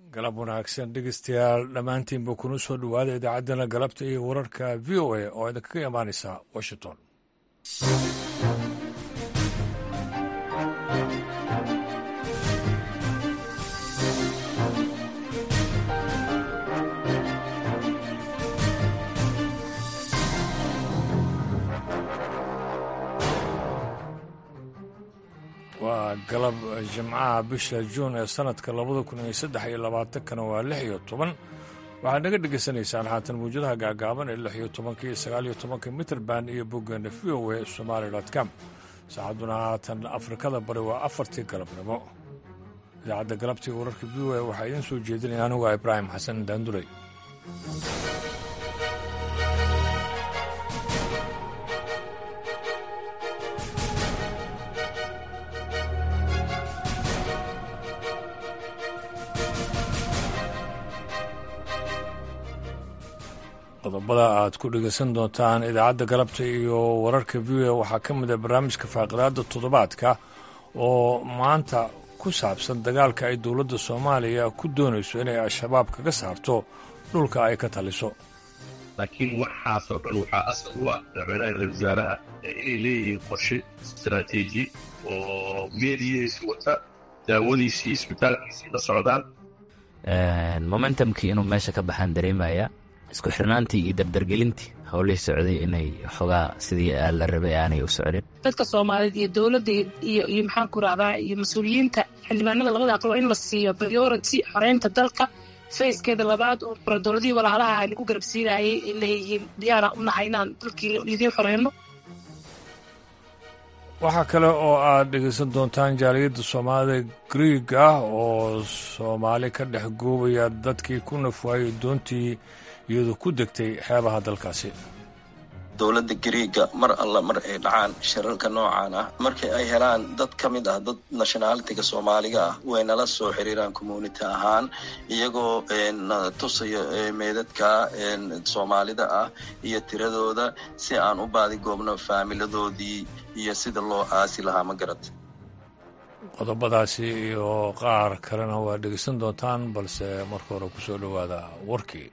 galab wanaagsan dhegeystayaal dhammaantiinba kuna soo dhowaada idaacaddana galabta iyo wararka v o a oo idinkaga imaanaysa washington waa galab jimcaha bisha juun ee sanadka labada kun iyo saddex iyo labaatankana waa lix iyo toban waxaad naga dhegaysanaysaan haatan mawjadaha gaagaaban ee lix iyo tobanka iyo sagaal iyo tobanka mitrband iyo boggeena v o a somaali com saacadduna haatan afrikada bari waa afartii galabnimo idaacadda galabtii wararka v o a waxaa idiin soo jeedinaya anigu a ibraahim xasan daanduley qodobada aad ku dhegaysan doontaan idaacadda galabta iyo wararka v o a waxaa ka mid a barnaamijka faaqidaada toddobaadka oo maanta ku saabsan dagaalka ay dowladda soomaaliya ku doonayso inay al-shabaab kaga saarto dhulka ay ka taliso laakiin waxaasoo dhan waxaa asal u ah madaxweynaha ra-isul wasaaraha inay leeyihiin qorshe istaraatiiji oo meediyihiisi wata daawadiisii isbitaalkiisii la socdaan momentumkii inuu meesha ka baxaan dareemaya isku xirnaantii iyo dardargelintii howlihii socday inay xogaa sidii la rabay aanay u socdin dadka soomaaliyeed iyo dowladda iyo iyo maxaan ku rahdaa iyo mas-uuliyiinta xildhibaanada labada aqal waa in la siiyo priority xoreynta dalka fayskeeda labaad oo fura dowladihii walaalaha aynu ku garabsiinayay ay leeyihiin diyaara u nahay inaan dalkii idiin xoreyno waxaa kale oo aad dhegaysan doontaan jaaliyadda soomaalida griig ah oo soomaali ka dhex goobaya dadkii ku nafwaayey doontii iyadoo ku degtay xeebaha dalkaasi dowladda gariiga mar alla mar ay dhacaan shirarka noocan ah markii ay helaan dad ka mid ah dad nationalitiga soomaaliga ah way nala soo xiriiraan community ahaan iyagoo na tusayo meedadka soomaalida ah iyo tiradooda si aan u baadigoobno faamiladoodii iyo sida loo aasi lahaa ma garata qodobadaasi iyo qaar kalena waa dhegeysan doontaan balse marka hore ku soo dhowaada warkii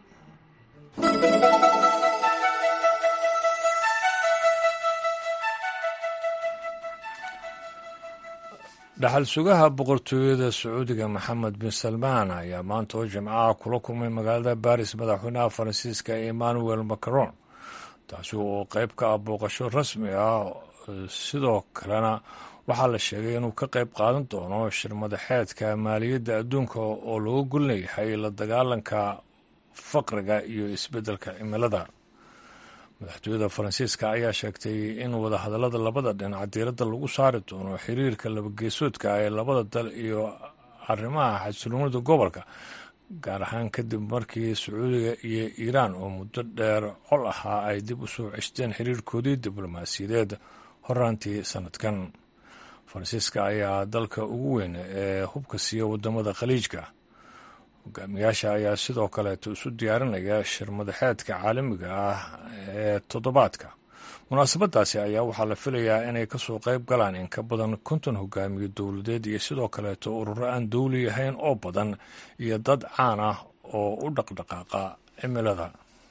dhaxal sugaha boqortooyada sacuudiga maxamed bin salmaan ayaa maanta oo jimcaha kula kulmay magaalada baris madaxweynaha faransiiska emmanuel macron taasi oo qayb ka ah booqasho rasmi ah sidoo kalena waxaa la sheegay inuu ka qayb qaadan doono shir madaxeedka maaliyadda adduunka oo looga golnayahay la dagaalanka faqriga iyo isbeddelka cimilada madaxtooyada faransiiska ayaa sheegtay in wadahadallada labada dhinac diiradda lagu saari doono xiriirka labageesoodka ee labada dal iyo arrimaha xasiloonida gobolka gaar ahaan kadib markii sacuudiga iyo iiraan oo muddo dheer col ahaa ay dib u soo ceshteen xiriirkoodii diblomaasiyadeed horaantii sannadkan faransiiska ayaa dalka ugu weyn ee hubka siiya wadamada khaliijka hogaamiyaasha ayaa sidoo kaleeto isu diyaarinaya shir madaxeedka caalamiga ah ee toddobaadka munaasabadaasi ayaa waxaa la filayaa inay kasoo qayb galaan in ka badan konton hogaamiye dowladeed iyo sidoo kaleeto ururo aan dowli ahayn oo badan iyo dad caan ah oo u dhaqdhaqaaqa cimilada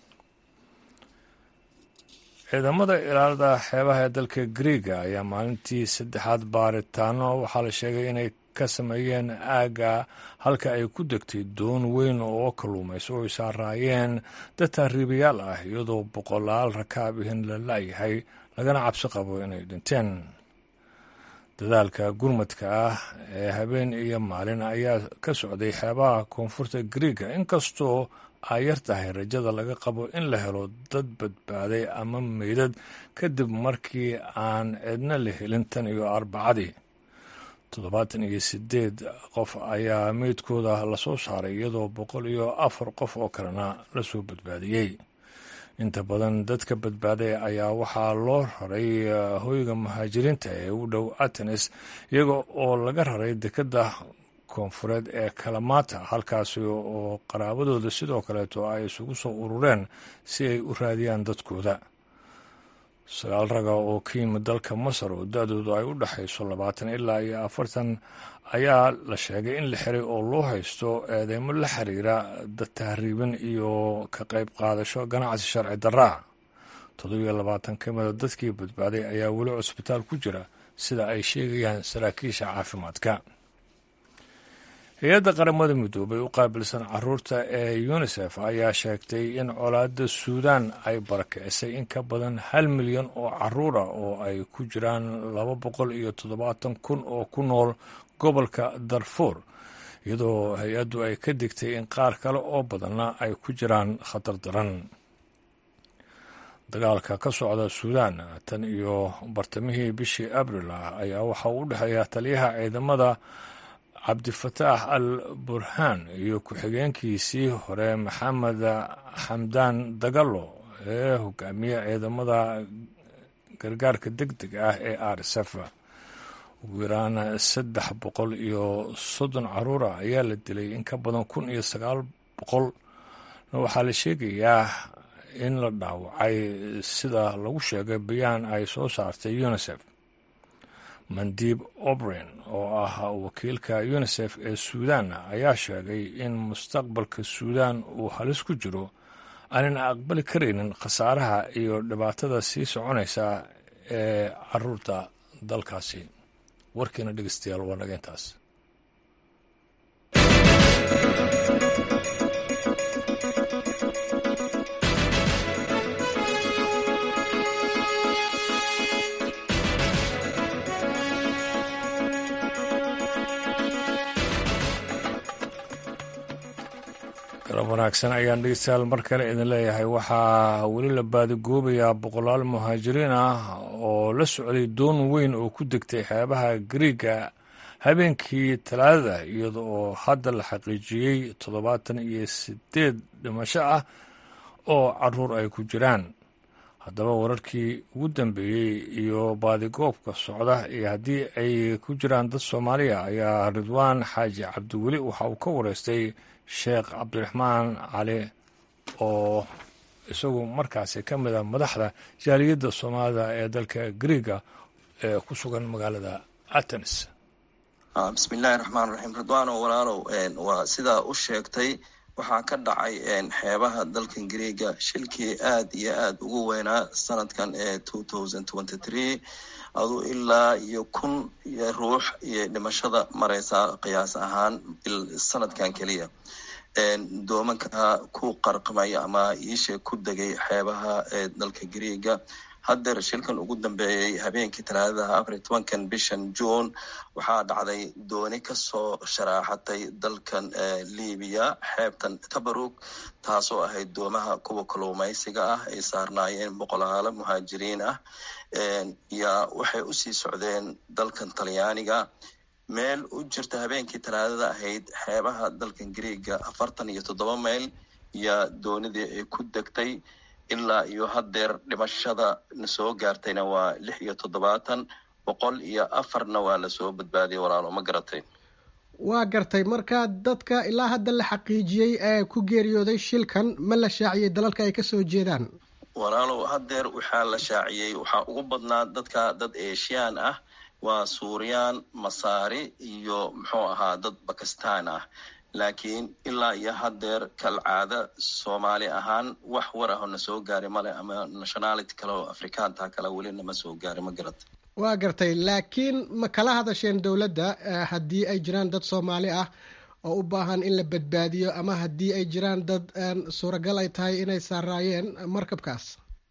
ciidamada ilaalada xeebaha ee dalka griega ayaa maalintii saddexaad baaritaano waxaa la sheegay inay ka sameeyeen aagga halka ay ku degtay doon weyn oo kalluumayso oo ay saaraayeen dad taariibayaal ah iyadoo boqolaal rakaab ihin la la'yahay lagana cabsi qabo inay dhinteen dadaalka gurmadka ah ee habeen iyo maalin ayaa ka socday xeebaha koonfurta griega inkastoo ay yar tahay rajada laga qabo in la helo dad badbaaday ama meydad kadib markii aan cidna la helin tan iyo arbacadii toddobaatan iyo sideed qof ayaa meydkooda lasoo saaray iyadoo boqol iyo afar qof oo kalena lasoo badbaadiyey inta badan dadka badbaaday ayaa waxaa loo raray hoyga muhaajiriinta ee u dhow atenes iyaga oo laga raray dekedda koonfureed ee kalamata halkaasi oo qaraabadooda sidoo kaleeto ay isugu soo urureen si ay u raadiyaan dadkooda sagaal raga oo ka yimid dalka masar oo da-doodu ay u dhexayso labaatan ilaa iyo afartan ayaa la sheegay in la xiray oo loo haysto eedeymo la xiriira tahriibin iyo ka qayb qaadasho ganacsi sharci darraa toddobiyo labaatan ka mida dadkii badbaaday ayaa weli cusbitaal ku jira sida ay sheegayaan saraakiisha caafimaadka hay-adda qaramada midoobay u qaabilsan caruurta ee unisef ayaa sheegtay in colaadda suudaan ay barakicisay in ka badan hal milyan oo caruur ah oo ay ku jiraan laba boqol iyo toddobaatan kun oo ku nool gobolka darfuur iyadoo hay-addu ay ka digtay in qaar kale oo badanna ay ku jiraan khatar daran dagaalka ka socda suudaan tan iyo bartamihii bishii abril ah ayaa waxa uu u dhexeeya taliyaha ciidamada cabdifataax al burhaan iyo ku-xigeenkiisii hore maxamed xamdaan dagalo ee hogaamiye ciidamada gargaarka deg deg ah ee rsf ugu yaraan saddex boqol iyo soddon caruura ayaa la dilay in ka badan kun iyo sagaal boqol waxaa la sheegayaa in la dhaawacay sida lagu sheegay bayaan ay soo saartay unisef mandiib obrin oo ah wakiilka unisef ee suudaan ayaa sheegay in mustaqbalka suudaan uu halis ku jiro aanan aqbali karaynin khasaaraha iyo dhibaatada sii soconaysa ee caruurta dalkaasi warkiina dhegeystayaal waa naga intaas galab wanaagsan ayaan dhegeystayaal mar kale idin leeyahay waxaa weli la baadigoobayaa boqolaal muhaajiriin ah oo la socday doon weyn oo ku degtay xeebaha gariiga habeenkii talaadada iyada oo hadda la xaqiijiyey toddobaatan iyo sideed dhimasho ah oo caruur ay ku jiraan haddaba wararkii ugu dambeeyey iyo baadigoobka socda iyo haddii ay ku jiraan dad soomaaliya ayaa ridwaan xaaji cabdiweli waxa uu ka wareystay sheekh cabdiraxmaan cali oo isagu markaasi ka mid a madaxda jaaliyadda soomaalida ee dalka griiga ee ku sugan magaalada atenes bismi illaahi raxmaan raxiim ridwaano walaalow waa sidaa u sheegtay waxaa ka dhacay xeebaha dalkan griiga shilkii aad iyo aad ugu weynaa sanadkan ee two thousand twenty three aduu ilaa iyo kun iyo ruux iyo dhimashada mareysaa qiyaas ahaan sanadkan keliya doomanka ku qarqamaya ama iisha ku degay xeebaha ee dalka griiga haddeer shilkan ugu dambeeyey habeenkii talaadadaha afar iyo tobankan bishan june waxaa dhacday dooni kasoo sharaaxatay dalkan libiya xeebtan tabarug taasoo ahayd doomaha kuwa kalluumaysiga ah ay saarnaayeen boqolaalo muhaajiriin ah yaa waxay usii socdeen dalkan talyaaniga meel u jirta habeenkii talaadada ahayd xeebaha dalkan griiga afartan iyo toddoba mayl yaa doonidii ay ku degtay ilaa iyo haddeer dhimashada na soo gaartayna waa lix iyo toddobaatan boqol iyo afarna waa lasoo badbaadiyay walaalo ma garatay waa gartay marka dadka ilaa hadda la xaqiijiyey ee ku geeriyooday shilkan ma la shaaciyey dalalka ay kasoo jeedaan walaalow haddeer waxaa la shaaciyey waxaa ugu badnaa dadka dad eeshiyaan ah waa suuriyaan masaari iyo muxuu ahaa dad bakistan ah laakiin ilaa iyo haddeer kalcaada soomaali ahaan wax war aho na soo gaari male ama nationality kale oo afrikaanta kale weli nama soo gaari ma garata waa gartay laakiin ma kala hadasheen dowladda haddii ay jiraan dad soomaali ah oo u baahan in la badbaadiyo ama haddii ay jiraan dad suuragal ay tahay inay saaraayeen markabkaas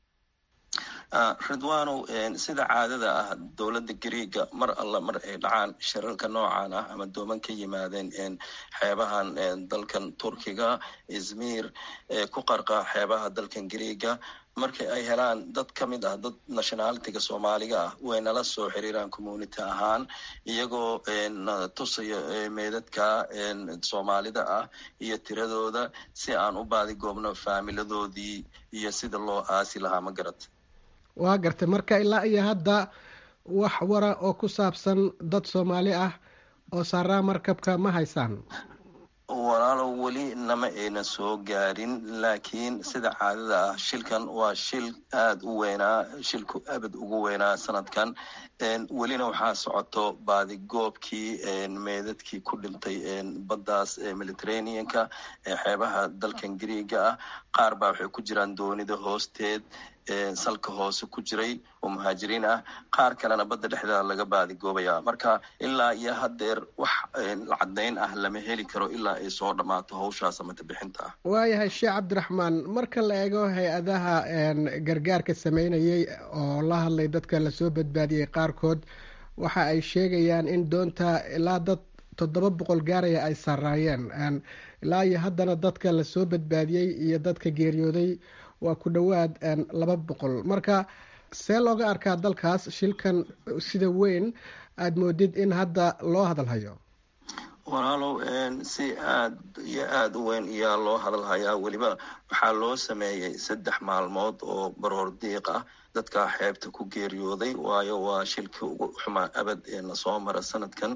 ridwanow sida caadada ah dowladda griiga mar alla mar ay dhacaan shirarka noocan ah ama dooman ka yimaadeen xeebahan dalkan turkiga izmir ku qarqa xeebaha dalkan griiga markii ay helaan dad ka mid ah dad nationalitiga soomaaliga ah way nala soo xiriiraan community ahaan iyagoo tusaya meedadka soomaalida ah iyo tiradooda si aan u baadigoobno faamiladoodii iyo sida loo aasi lahaa ma garata waa gartay marka ilaa iyo hadda wax wara oo ku saabsan dad soomaali ah oo saaraa markabka ma haysaan walaalow weli nama ayna soo gaarin laakiin sida caadada ah shilkan waa shil aada u weynaa shilku abad ugu weynaa sanadkan welina waxaa socoto baadigoobkii meedadkii ku dhintay baddaas mediterraneanka ee xeebaha dalkan griiga ah qaar baa waxay ku jiraan doonida hoosteed salka hoose ku jiray oo muhaajiriin ah qaar kalena badda dhexdeeda laga baadigoobaya marka ilaa iyo haddeer wax caddayn ah lama heli karo ilaa ay soo dhammaato hawshaas amata bixinta ah waayahay sheekh cabdiraxmaan marka la eego hay-adaha gargaarka sameynayay oo la hadlay dadka lasoo badbaadiyey qaarkood waxa ay sheegayaan in doonta ilaa dad toddoba boqol gaaraya ay saraayeen ilaa iyo haddana dadka lasoo badbaadiyey iyo dadka geeriyooday waa ku dhowaad laba boqol marka see looga arkaa dalkaas shilkan sida weyn aada moodid in hadda loo hadalhayo walaalow si aad iyo aada u weyn ayaa loo hadalhayaa weliba waxaa loo sameeyey saddex maalmood oo baroor diiq ah dadka xeebta ku geeriyooday waayo waa shilkii ugu xumaa abad ee nasoo mara sanadkan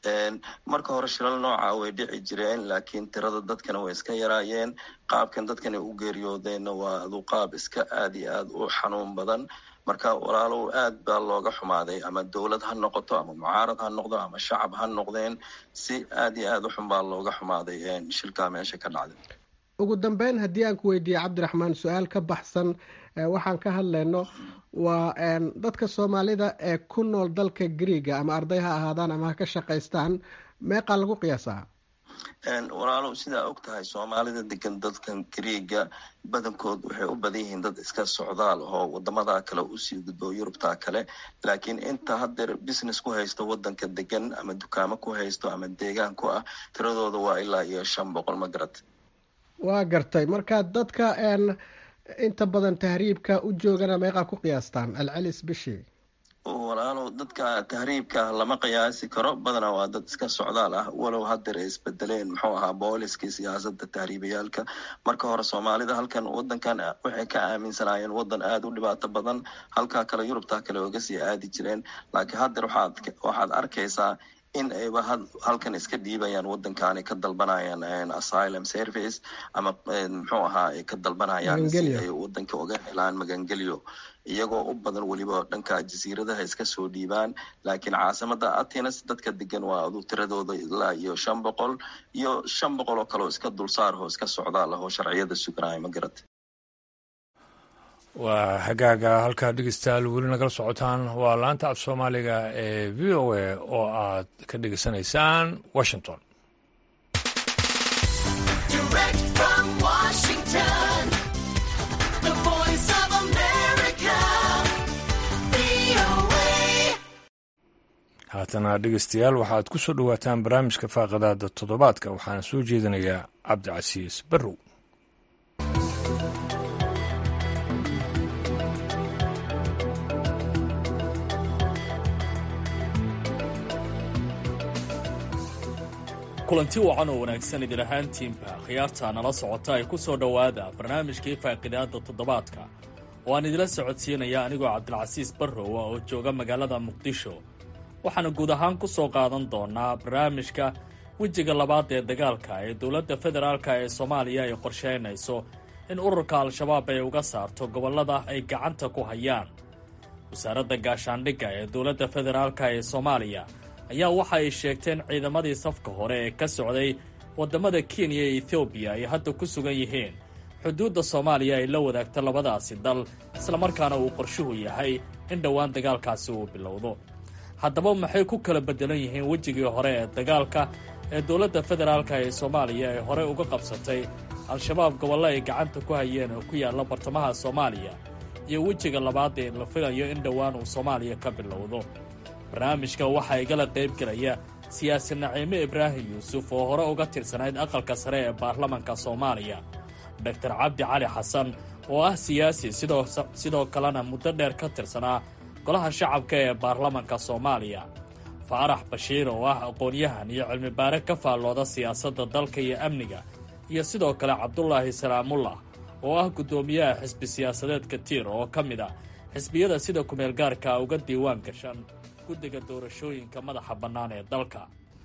marka hore shilal nooca way dhici jireen laakiin tirada dadkana way iska yaraayeen qaabkan dadkan ay u geeriyoodeenna waa adu qaab iska aada iyo aada u xanuun badan marka walaalow aad baa looga xumaaday ama dowlad ha noqoto ama mucaarad ha noqdo ama shacab ha noqdeen si aada iyo aada u xun baa looga xumaaday shilkaa meesha ka dhacday ugu dambeyn haddii aan ku weydiiye cabdiraxmaan su-aal ka baxsan waxaan ka hadlayno waa dadka soomaalida ee ku nool dalka griiga ama arday ha ahaadaan ama ha ka shaqaystaan meeqaa lagu qiyaasaa walaalow sidaa og tahay soomaalida degan dadkan griiga badankood waxay u badan yihiin dad iska socdaal oo wadamada kale usii gudbo yurubta kale laakiin inta haddeer business ku haysto wadanka degan ama dukaamo ku haysto ama deegaan ku ah tiradooda waa ilaa iyo shan boqol ma garat waa gartay marka dadka inta badan tahriibka u joogana meeqaa ku qiyaastaan alcelis bishii walaalow dadka tahriibka lama qiyaasi karo badanaa waa dad iska socdaal ah walow haddeer ay isbedeleen muxuu ahaa booliskii siyaasada tahriibayaalka marka hore soomaalida halkan wadankan waxay ka aaminsanaayeen wadan aada u dhibaato badan halkaa kale yurubta kale oga sii aadi jireen laakiin haddeer waxaad arkaysaa in ayba halkan iska dhiibayaan wadankaani ka dalbanayaan asylum service ama muxuu ahaa ay ka dalbanayaan si ay wadanka uga helaan magangelyo iyagoo u badan weliba dhanka jasiiradaha iska soo dhiibaan laakiin caasimada atenes dadka degan waa adu tiradooda ilaa iyo shan boqol iyo shan boqol oo kaleoo iska dulsaarho iska socdaal ah oo sharciyada suganaya ma garata waa hagaaga halkaa dhegeystayaal weli nagala socotaan waa laanta af soomaaliga ee v o a oo aad ka dhegeysanaysaan washington haatana dhegeystayaal waxaad ku soo dhowaataan barnaamijka faaqadaada toddobaadka waxaana soo jeedinayaa cabdicasiis barrow kulanti wacan oo wanaagsan idin ahaantiinba khiyaarta nala socota ay ku soo dhowaada barnaamijkii faaqidaada toddobaadka oo aan idila socodsiinaya anigoo cabdilcasiis barrowa oo jooga magaalada muqdisho waxaana guud ahaan ku soo qaadan doonaa barnaamijka wejiga labaad ee dagaalka ee dowladda federaalk ee soomaaliya ay qorsheynayso in ururka al-shabaab ay uga saarto gobollada ay gacanta ku hayaan wasaaradda gaashaandhigga ee dowladda federaalk ee soomaaliya ayaa waxa ay sheegteen ciidamadii safka hore ee ka socday waddamada kenya iyo ethoobiya ay hadda ku sugan yihiin xuduudda soomaaliya ay la wadaagto labadaasi dal islamarkaana uu qorshuhu yahay in dhowaan dagaalkaasi uu bilowdo haddaba maxay ku kala beddelan yihiin wejigii hore ee dagaalka ee dowladda federaalka ee soomaaliya ay horey uga qabsatay al-shabaab gobollo ay gacanta ku hayeen oo ku yaalla bartamaha soomaaliya iyo wejiga labaad ee la filayo in dhowaan uu soomaaliya ka bilowdo barnaamijka waxaa igala qayb gelaya siyaasi naciime ibraahim yuusuf oo hore uga tirsanayd aqalka sare ee baarlamanka soomaaliya doctor cabdi cali xasan oo ah siyaasi sidoo kalena muddo dheer ka tirsanaa golaha shacabka ee baarlamanka soomaaliya faarax bashiir oo ah aqoon-yahan iyo cilmibaare ka faallooda siyaasadda dalka iyo amniga iyo sidoo kale cabdulaahi salaamullah oo ah guddoomiyaha xisbi siyaasadeedka tiir oo ka mid ah xisbiyada sida kumeel gaarka uga diiwaan gashan guddiga doorashooyinka madaxa bannaan ee dalka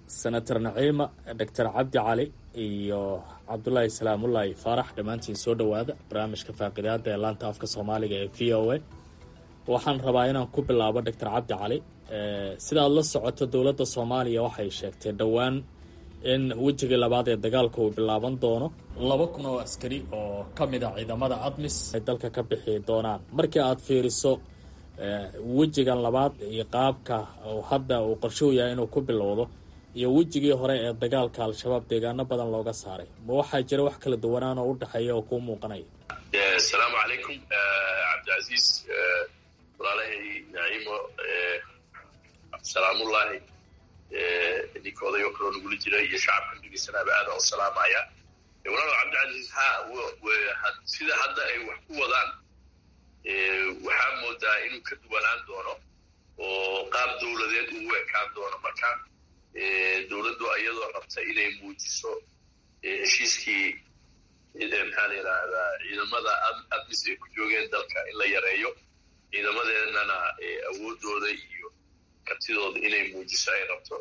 senator naciima doctor cabdi cali iyo cabdulaahi salaamullaahi faarax dhammaantiin soo dhowaada barnaamijka faaqidaada ee laanta afka soomaaliga ee v o a waxaan rabaa inaan ku bilaabo doctor cabdi cali sidaad la socoto dowladda soomaaliya waxay sheegtay dhowaan in wejigii labaad ee dagaalka uu bilaaban doono laba kun oo askari oo ka mid a ciidamada admis ay dalka ka bixi doonaan markii aad fiiriso wejigan labaad iyo qaabka hadda uu qorshuhu yahay inuu ku bilowdo iyo wejigii hore ee dagaalka al-shabaab deegaano badan looga saaray ma waxaa jira wax kala duwanaan oo u dhexeeya oo kuu muuqanaya asalaamu calaykum cabdicasiis walaalahay naciimo salaamullaahi ninka odayo kaloo nagula jira iyo shacabka dhegeysanaba aada u salaamaya walaal cabdicasiis ha sida hadda ay wax ku wadaan waxaa moodaa inuu ka duwanaan doono oo qaab dowladeed uu ekaan doono marka dowladdu iyadoo rabta inay muujiso heshiiskii maxaa la yidhaahdaa ciidamada admis ay ku joogeen dalka in la yareeyo ciidamadeennana awoodooda iyo kartidooda inay muujiso ay rabto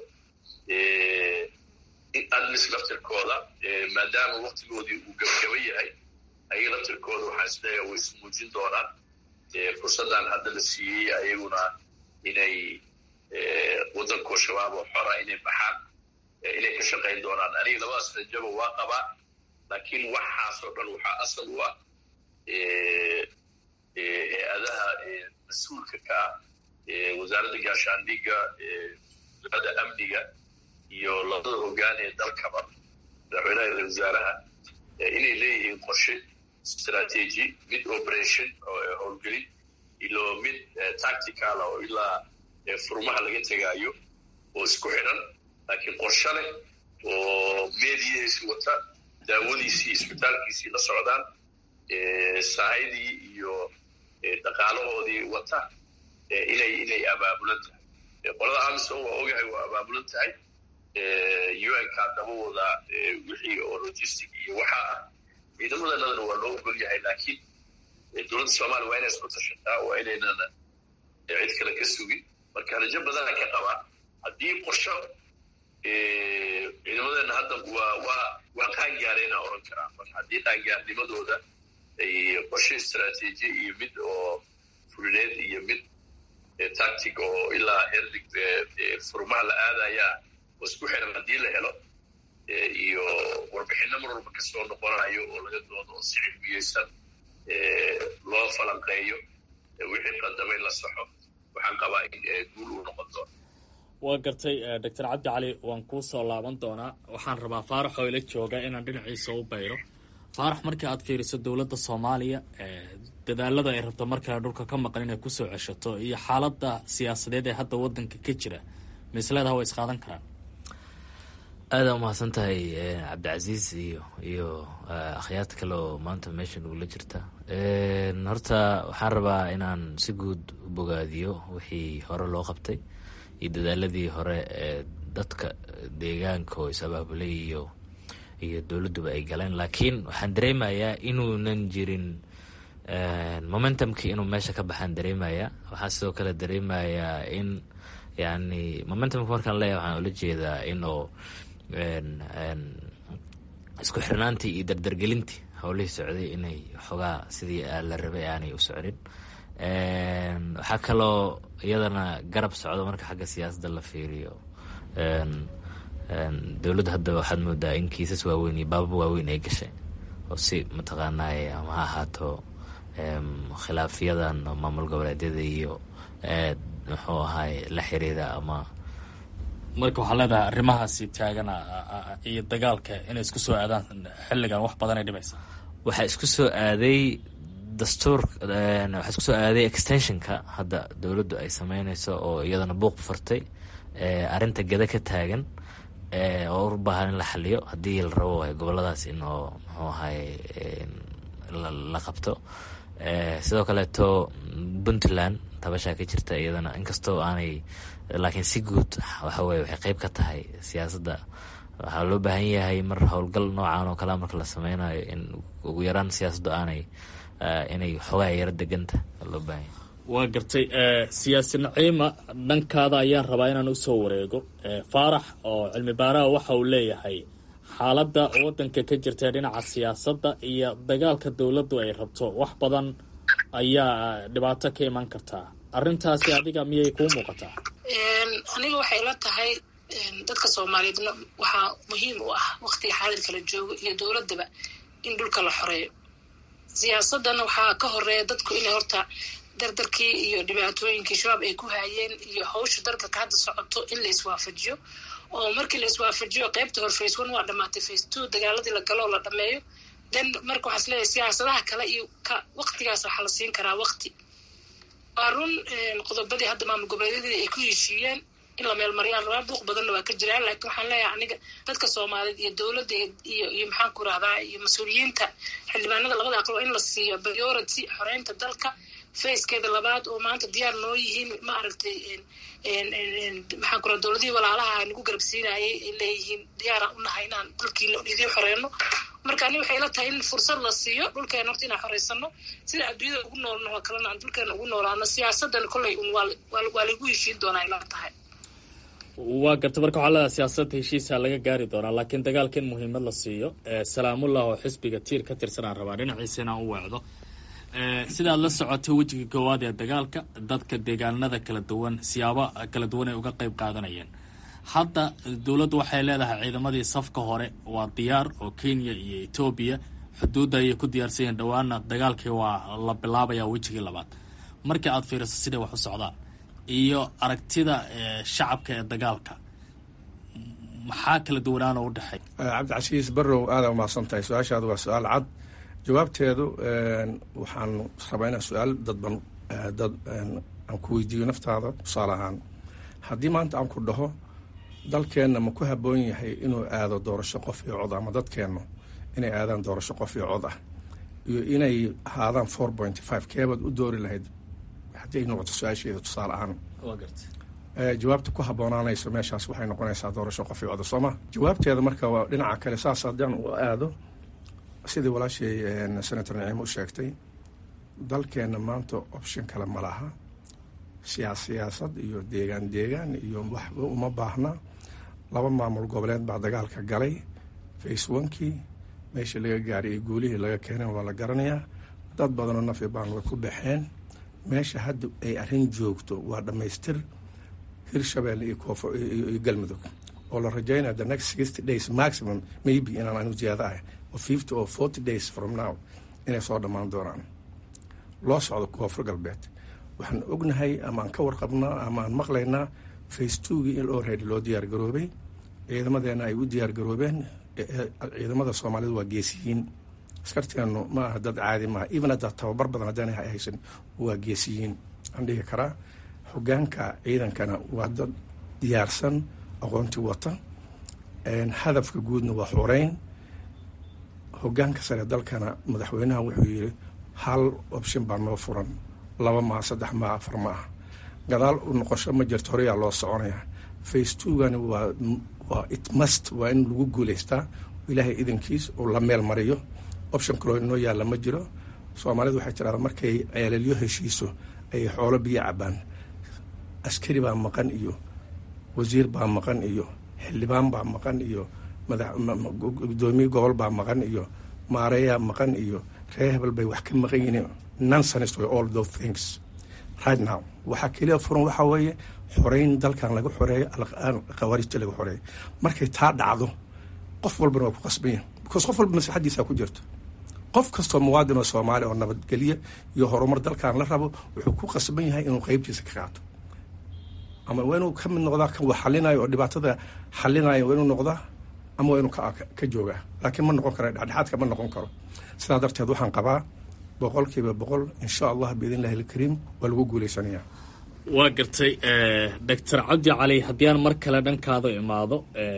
admis laftirkooda maadaama waktigoodii uu gabagaba yahay ayaga laftirkooda waxaan isleeyahay way ismuujin doonaan fursaddan hadda la siiyey ayaguna inay waddankoo shabaab oo xora inay baxaan inay ka shaqayn doonaan aniga labadaas rajaba waa qabaa laakiin waxaasoo dhan waxaa asal u ah hay-adaha mas-uulka ka ah wasaaradda gaashaandhigga wasaaradda amniga iyo labada hoggaan ee dalkaba madaxweynaha ra wasaaraha inay leeyihiin qorshe strategy mid operation oo howlgelin ilo mid tactical oo ilaa furmaha laga tegaayo oo isku xidhan laakiin qorshe leh oo meediyahiisi wata daawadiisii isbitaalkiisii la socdaan saahidii iyo dhaqaalahoodii wata inay inay abaabulan tahay qolada amison waa ogahay waa abaabulan tahay un-ka daba wada wixii oo logistic iyo waxaa ah ciidamadanadana waa loo ogol yahay laakiin dowladda soomaliya waa inay isku tashataa waa inaynana cid kale ka sugin marka rajo badana ka qabaa haddii qorsho ciidamadeena hadda waa waa waa qaangaareyna oran karaa marka haddii qaangaarnimadooda ay qorshe istraatiiji iyo mid oo fulineed iyo mid tactic oo ilaa herdig furmaha la aadayaa oo isku xiran haddii la helo iyo warbixinno mar walba kasoo noqonayo oo laga doodo oo si cilmiyeysan loo falanqeeyo wixii qadamay la saxo waxaan qabaa in guul uu noqon doono waa gartay doctor cabdi cali waan kuu soo laaban doonaa waxaan rabaa faarax oo ila jooga inaan dhinaciisa u bayro faarax markii aad fiiriso dowladda soomaaliya dadaalada ay rabto markale dhulka ka maqan inay kusoo ceshato iyo xaaladda siyaasadeed ee hadda wadanka ka jira misleedaha way isqaadan karaan aada umahadsan tahay cabdicasiis iyo iyo akhyaarta kale oo maanta meesha nagula jirta horta waxaan rabaa inaan si guud u bogaadiyo wixii hore loo qabtay iyo dadaaladii hore ee dadka deegaanka oo is-abaabulay iyo iyo dowladduba ay galeen laakiin waxaan dareemayaa inuunan jirin momentumkii inuu meesha ka baxaan dareemaya waxaa sidoo kale dareemayaa in yani momentumka markaan leeyahay waxaan ula jeedaa inuu isku xirnaantii iyo dardargelintii howlihii socday inay xoogaa sidii la rabay aanay u socdin waxaa kaloo iyadana garab socdo marka xagga siyaasadda la fiiriyo dowladda hadda waxaad moodaa in kiisas waaweyn iyo baabab waaweyn ay gashay oo si mataqaanaaye ama ha ahaato khilaafyadan maamul goboleedyada iyo muxuu ahaay la xiriira ama marka waxaa leedahay arrimahaasi taagan iyo dagaalka inay isku soo aadaan xilligan wax badanay dhibaysa waxaa isku soo aaday dastuur waxaa isku soo aaday extensionka hadda dowladdu ay sameyneyso oo iyadana buuq furtay arrinta gada ka taagan oo u baahan in la xaliyo haddii la rabo goboladaas in oo muxuu ahaay la qabto sidoo kaleeto puntland tabashaa ka jirta iyadana inkastoo aanay laakiin si guud waxa weye waxay qeyb ka tahay siyaasadda waxaa loo baahan yahay mar howlgal noocan oo kalea marka la sameynayo in ugu yaraan siyaasaddu aanay inay xoogaa yaro deganta loo baahan yahay waa gartay siyaasi naciima dhankaada ayaan rabaa inaan usoo wareego faarax oo cilmi baaraha waxa uu leeyahay xaaladda waddanka ka jirta dhinaca siyaasadda iyo dagaalka dowladdu ay rabto wax badan ayaa dhibaato ka iman kartaa arrintaasi adiga miyay kuu muuqataa aniga waxay la tahay dadka soomaaliyeedna waxaa muhiim u ah waktiga xaadirka la joogo iyo dowladdaba in dhulka la xoreeyo siyaasadana waxaa ka horeeya dadku inay horta dardarkii iyo dhibaatooyinkii shabaab ay ku haayeen iyo hawsha dardarka hadda socoto in la iswaafajiyo oo markii la iswaafajiyo qeybta hor face one waa dhamaatay face two dagaaladii la galo oo la dhameeyo then marka waxaa is leeyahay siyaasadaha kale iyo ka waktigaas waxaa la siin karaa wakti waa run qodobadii hadda maamul goboleedyadii ay ku heshiiyeen in la meelmariyaan rabaa buuq badanna waa ka jiraan laakiin waxaan leeyahay aniga dadka soomaaliyeed iyo dowladda iyo iyo maxaan ku rahdaa iyo mas-uuliyiinta xildhibaanada labada aqal waa in la siiyo priority xoreynta dalka facekeeda labaad oo maanta diyaar noo yihiin ma aragtay maxaan ku raha dowladihii walaalaha nagu garabsiinayay ay leeyihiin diyaaraan unahay inaan dalkii idiin xoreeno marka ani waxay la tahay in fursad la siiyo dhulkeena horta inaan xoreysano sida adduunyada ugu noolno oo kalena aan dhulkeena ugu noolaano siyaasadan kolley un waa lagu heshiin doonaa ay la tahay waa garta marka waxaa leedahay siyaasadda heshiisa laga gaari doonaa laakiin dagaalka in muhiimad la siiyo salaamullah oo xisbiga tiir ka tirsan aan rabaa dhinaciisa inaan u weecdo sidaad la socotay wejiga koowaad ee dagaalka dadka deegaanada kala duwan siyaabo kala duwan ay uga qeyb qaadanayeen hadda dowladdu waxay leedahay ciidamadii safka hore waa diyaar oo kenya iyo etoobiya xuduudda ayay ku diyaarsan yihiin dhowaana dagaalkii waa la bilaabayaa wejigii labaad markii aad fiiriso siday wax u socdaan iyo aragtida shacabka ee dagaalka maxaa kala duwanaanoo u dhexeey cabdicasiis barrow aada umahadsan tahay su-aashaadu waa su-aal cad jawaabteedu waxaan rabaa inaan su-aal dadban dad aan ku weydiiyo naftaada tusaale ahaan haddii maanta aan ku dhaho dalkeenna ma ku habboon yahay inuu aado doorasho qof iyo cod ama dadkeennu inay aadaan doorasho qof iyo cod ah iyo inay ahaadaan four pointy five keebaad u doori lahayd haddii ay noqoto su-aasheeda tusaale ahaan jawaabta ku habboonaanayso meeshaas waxay noqonaysaa doorasho qof iyo cod sooma jawaabteeda marka waa dhinaca kale saas haddaan u aado sidii walaashay senator naciimo u sheegtay dalkeenna maanta option kale ma laha siyaas siyaasad iyo deegaan deegaan iyo waxba uma baahna laba maamul goboleed baa dagaalka galay face onkii meesha laga gaaray iyo guulihii laga keeneen waa la garanayaa dad badanoo nafi baan way ku baxeen meesha hadda ay arrin joogto waa dhammaystir hirshabelle iyo koonfo iyo galmudug oo la rajaynaya the next sixty days maximum maybe inaan anu ziyaada ah oo fifty or forty days from now inay soo dhammaan doonaan loo socdo koonfur galbeed waxaan ognahay ama aan ka warqabnaa ama aan maqlaynaa face twogii in already loo diyaar garoobay ciidamadeena ay u diyaar garoobeen ciidamada soomaalida waa geesiyiin askarteenu ma aha dad caadi maaha even haddaa tababar badan haddaan haysan waa geesiyiin aan dhihi karaa hogaanka ciidankana waa dad diyaarsan aqoonti wata hadafka guudna waa xoreyn hogaanka sare dalkana madaxweynaha wuxuu yiri hal option baa noo furan laba maa saddex maa afar ma ah gadaal u noqosho ma jirto horeyaa loo soconaya face twogani waa waa it must waa in lagu guuleystaa ilaahay idankiis oo la meel mariyo option kaloo inoo yaalla ma jiro soomaalidu waxay tiraada markay ceelelyo heshiiso ay xoolo biyo cabaan askari baa maqan iyo wasiir baa maqan iyo xildhibaan baa maqan iyo gudoomiye gobol baa maqan iyo maareeyaa maqan iyo ree hebel bay wax ka maqan yihiin nonsense way all those things right now waxaa keliya furan waxaa weeye xoreyn dalkan laga xoreeyo khawaarijta laga xoreeyo markay taa dhacdo qof walbana waa ku qasbanya because qof walba maslaxadiisaa ku jirto qof kastoo muwaadin oo soomaali oo nabadgelyo iyo horumar dalkan la rabo wuxuu ku qasban yahay inuu qeybtiisa ka qaato ama waa inuu ka mid noqdaa kan wax xalinayo oo dhibaatada xalinayo waa inuu noqdaa ama waa inuu ka joogaa laakiin ma noqon karo dhexdhexaadka ma noqon karo sidaa darteed waxaan qabaa boqolkiiba boqol insha allah biidn illahi alkariim waa lagu guuleysanayaa waa gartay doctor cabdi cali haddii aan mar kale dhankaada imaado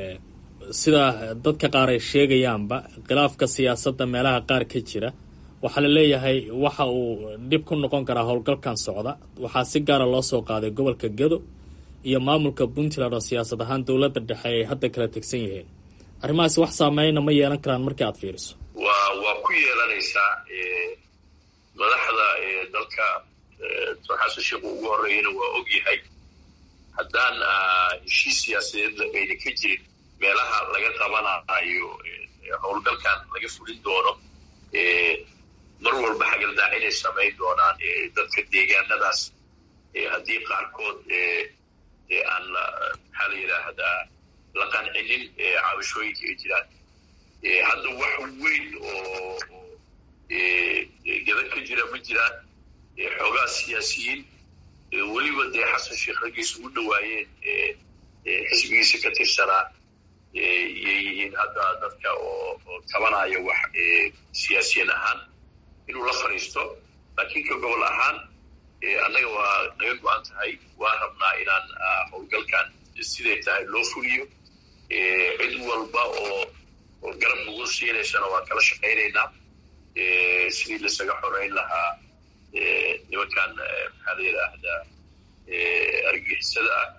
sidaa dadka qaar ay sheegayaanba khilaafka siyaasadda meelaha qaar ka jira waxaa la leeyahay waxa uu dhib ku noqon karaa howlgalkan socda waxaa si gaara loo soo qaaday gobolka gedo iyo maamulka puntland oo siyaasad ahaan dowladda dhexe ay hadda kala tegsan yihiin arrimahaas wax saameyna ma yeelan karaan markii aad fiiriso waa waa ku yeelanaysaa madaxda dalka doctor xasan sheekh uu ugu horreeyana waa og yahay haddaan heshiis siyaasadeed ayna ka jirin meelaha laga qabanayo howlgalkan laga fulin doono mar walba xagaldaa inay samayn doonaan dadka deegaanadaas haddii qaarkood aan maxaa la yidhaahdaa la qancinin cabashooyinka ay jiraan hadda wax weyn oo gada ka jira ma jiraan xoogaa siyaasiyiin weliba dee xasan sheekh raggiisa u dhawaayeen xisbigiisa ka tirsanaa iyay yihiin hadda dadka oo tabanaya wax siyaasiyan ahaan inuu la fadhiisto laakiin ka gobol ahaan annaga waa naga go-an tahay waa rabnaa inaan howlgalkan siday tahay loo fuliyo cid walba oo oo garab nagu siinaysana waan kala shaqaynaynaa sidii laisaga xoreyn lahaa nimankan maxaa la yidhaahdaa argixisada ah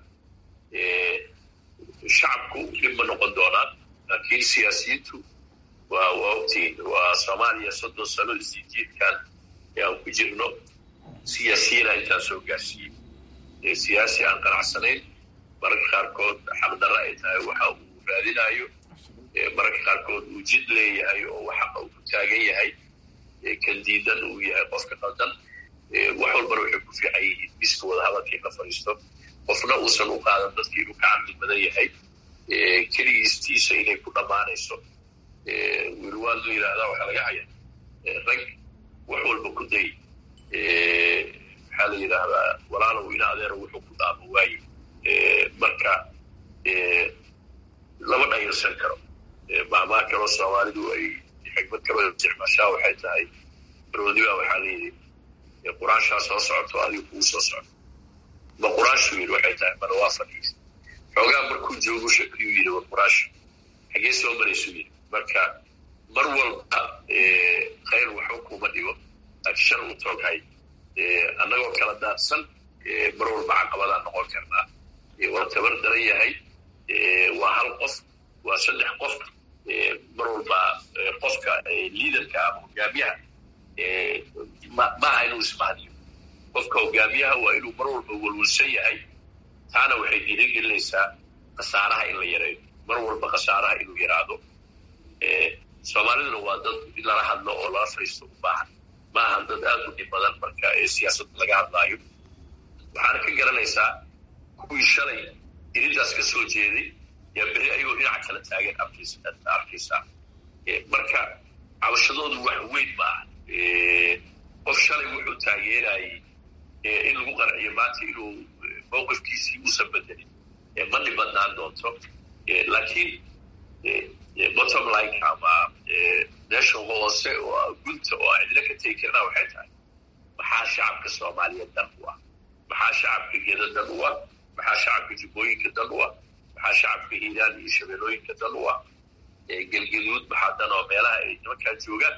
shacabku dhib ma noqon doonaan laakiin siyaasiyiintu waa waa ogtiin waa soomaaliya soddon sano isjiidkan ee aan ku jirno siyaasiyiina intaan soo gaarsiiyey siyaasi aan qanacsanayn mararka qaarkood xaqdarra ay tahay waxa uu raadinayo mararka qaarkood uu jid leeyahay oo xaqa uu ku taagan yahay kan diidan uu yahay qofka qaldan wax walbana waxay ku fiican yihiin miska wadahadalka in la fadhiisto qofna uusan u qaadan dadkii inuu ka cabdi badan yahay keligiistiisa inay ku dhammaanayso wiilwaal loo yidhaahdaa waxaa laga haya rag wax walba ku day maxaa la yidhaahdaa walaalow ina adeero wuxuu ku dhaamo waaye marka lama dhayalsan karo maamaa kaloo soomaalidu ay xigmad kaloo isticmaashaa waxay tahay roodiba waxaa layidhi quraanshaa soo socoto adigu kugu soo socdo ma quraashu yidhi waxay tahay mana waa fadhiisa xoogaa markuu joogu shakiyuu yidhi wa quraasha xaggee soo maraysuu yidhi marka mar walba khayr waxba kuma dhigo laakiin shar uu tooghay annagoo kala daadsan mar walba caqabadaan noqon karnaa waa tabar daran yahay waa hal qof waa saddex qof mar walba qofka liidarka ama hogaamiyaha maaha inuu ismahdiyo qofka hogaamiyaha waa inuu mar walba walwalsan yahay taana waxay dhiirigelinaysaa khasaaraha in la yareeyo mar walba khasaaraha inuu yaraado soomaaliduna waa dad in lala hadlo oo lala fadhiisto u baahan ma ahan dad aad u dhib badan marka siyaasadda laga hadlaayo waxaana ka garanaysaa kuwii shalay irintaas ka soo jeeday yaa berri ayagoo dhinaca kala taagan arkaysaa marka cabashadoodu wax weyn ma aha qof shalay wuxuu taageerayay in lagu qanciyo maanta inuu mowqifkiisii uusan bedelin ma dhib badnaan doonto laakiin bottom like ama meesha hoose oo gunta oo cidina ka tegi karnaa waxay tahay maxaa shacabka soomaaliyeed dan u ah maxaa shacabka geda dan u ah maxaa shacabka jubbooyinka dan u ah maxaa shacabka hiiraan iyo shabeelooyinka dan u ah gelgaduud maxaa dan oo meelaha ay nimankaa joogaan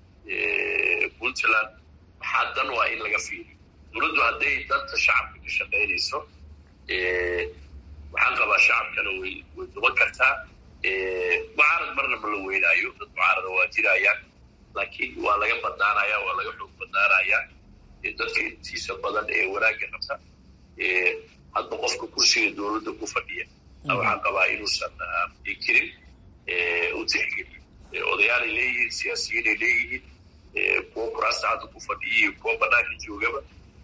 puntland maxaa dan u ah in laga fiiriyo dowladdu hadday danta shacabka ka shaqaynayso waxaan qabaa shacabkana way way duban kartaa mucaarad marna ma la weynaayo dad mucaarada waa jirayaan laakiin waa laga badnaanaya waa laga xoog badnaanayaa dadka intiisa badan ee wanaagga qabta hadba qofka kursiga dowladda ku fadhiya waxaan qabaa inuusan kirin u tixgelin odayaalay leeyihiin siyaasiyiinay leeyihiin kuwo kuraasta hadda ku fadhiya iyo kuwo banaanka joogaba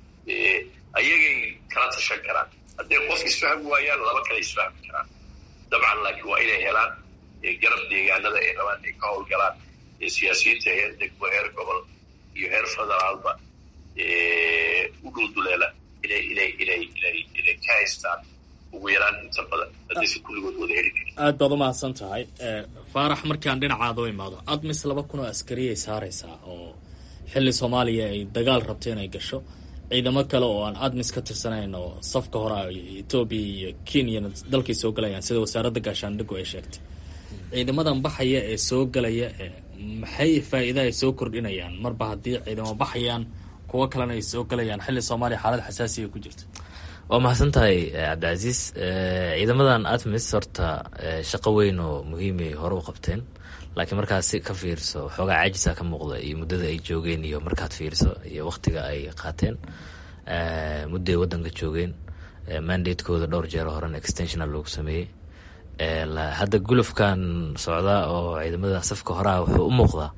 ayagay kala tashan karaan hadday qof isfahmi waayaan laba kale isfahmi karaan dabcan laakiin waa inay helaan garab deegaanada ay rabaan ay ka howlgalaan siyaasiyiinta heer degmo heer gobol iyo heer federaalba u dhulduleela inay inay inay inay inay ka haystaan ugu yaraan inta badan haddaysan kulligood wada heli karin aad baad u mahadsan tahay faarax markaan dhinacaada u imaado admis laba kun oo askariyay saaraysaa oo xilli soomaaliya ay dagaal rabto inay gasho ciidamo kale oo aan admis ka tirsanayn oo safka hore etoobiya iyo kenyana dalkay soo galayaan sida wasaaradda gaashaandhigu ay sheegtay ciidamadan baxaya ee soo galaya maxay faa-iida ay soo kordhinayaan marba haddii ciidamo baxayaan kuwo kalena ay soo galayaan xilli soomaaliya xaalad xasaasiya ku jirta waa mahadsan tahay cabdicasiis ciidamadan admis horta shaqo weyn oo muhiimay hore u qabteen laakiin markaad si ka fiirso xoogaa caajisa ka muuqda iyo muddada ay joogeen iyo markaad fiirso iyo waktiga ay qaateen mudday waddanka joogeen mandatekooda dhowr jeer horena extensiona loogu sameeyey hadda gulufkan socdaa oo ciidamada safka horaha wuxuu u muuqdaa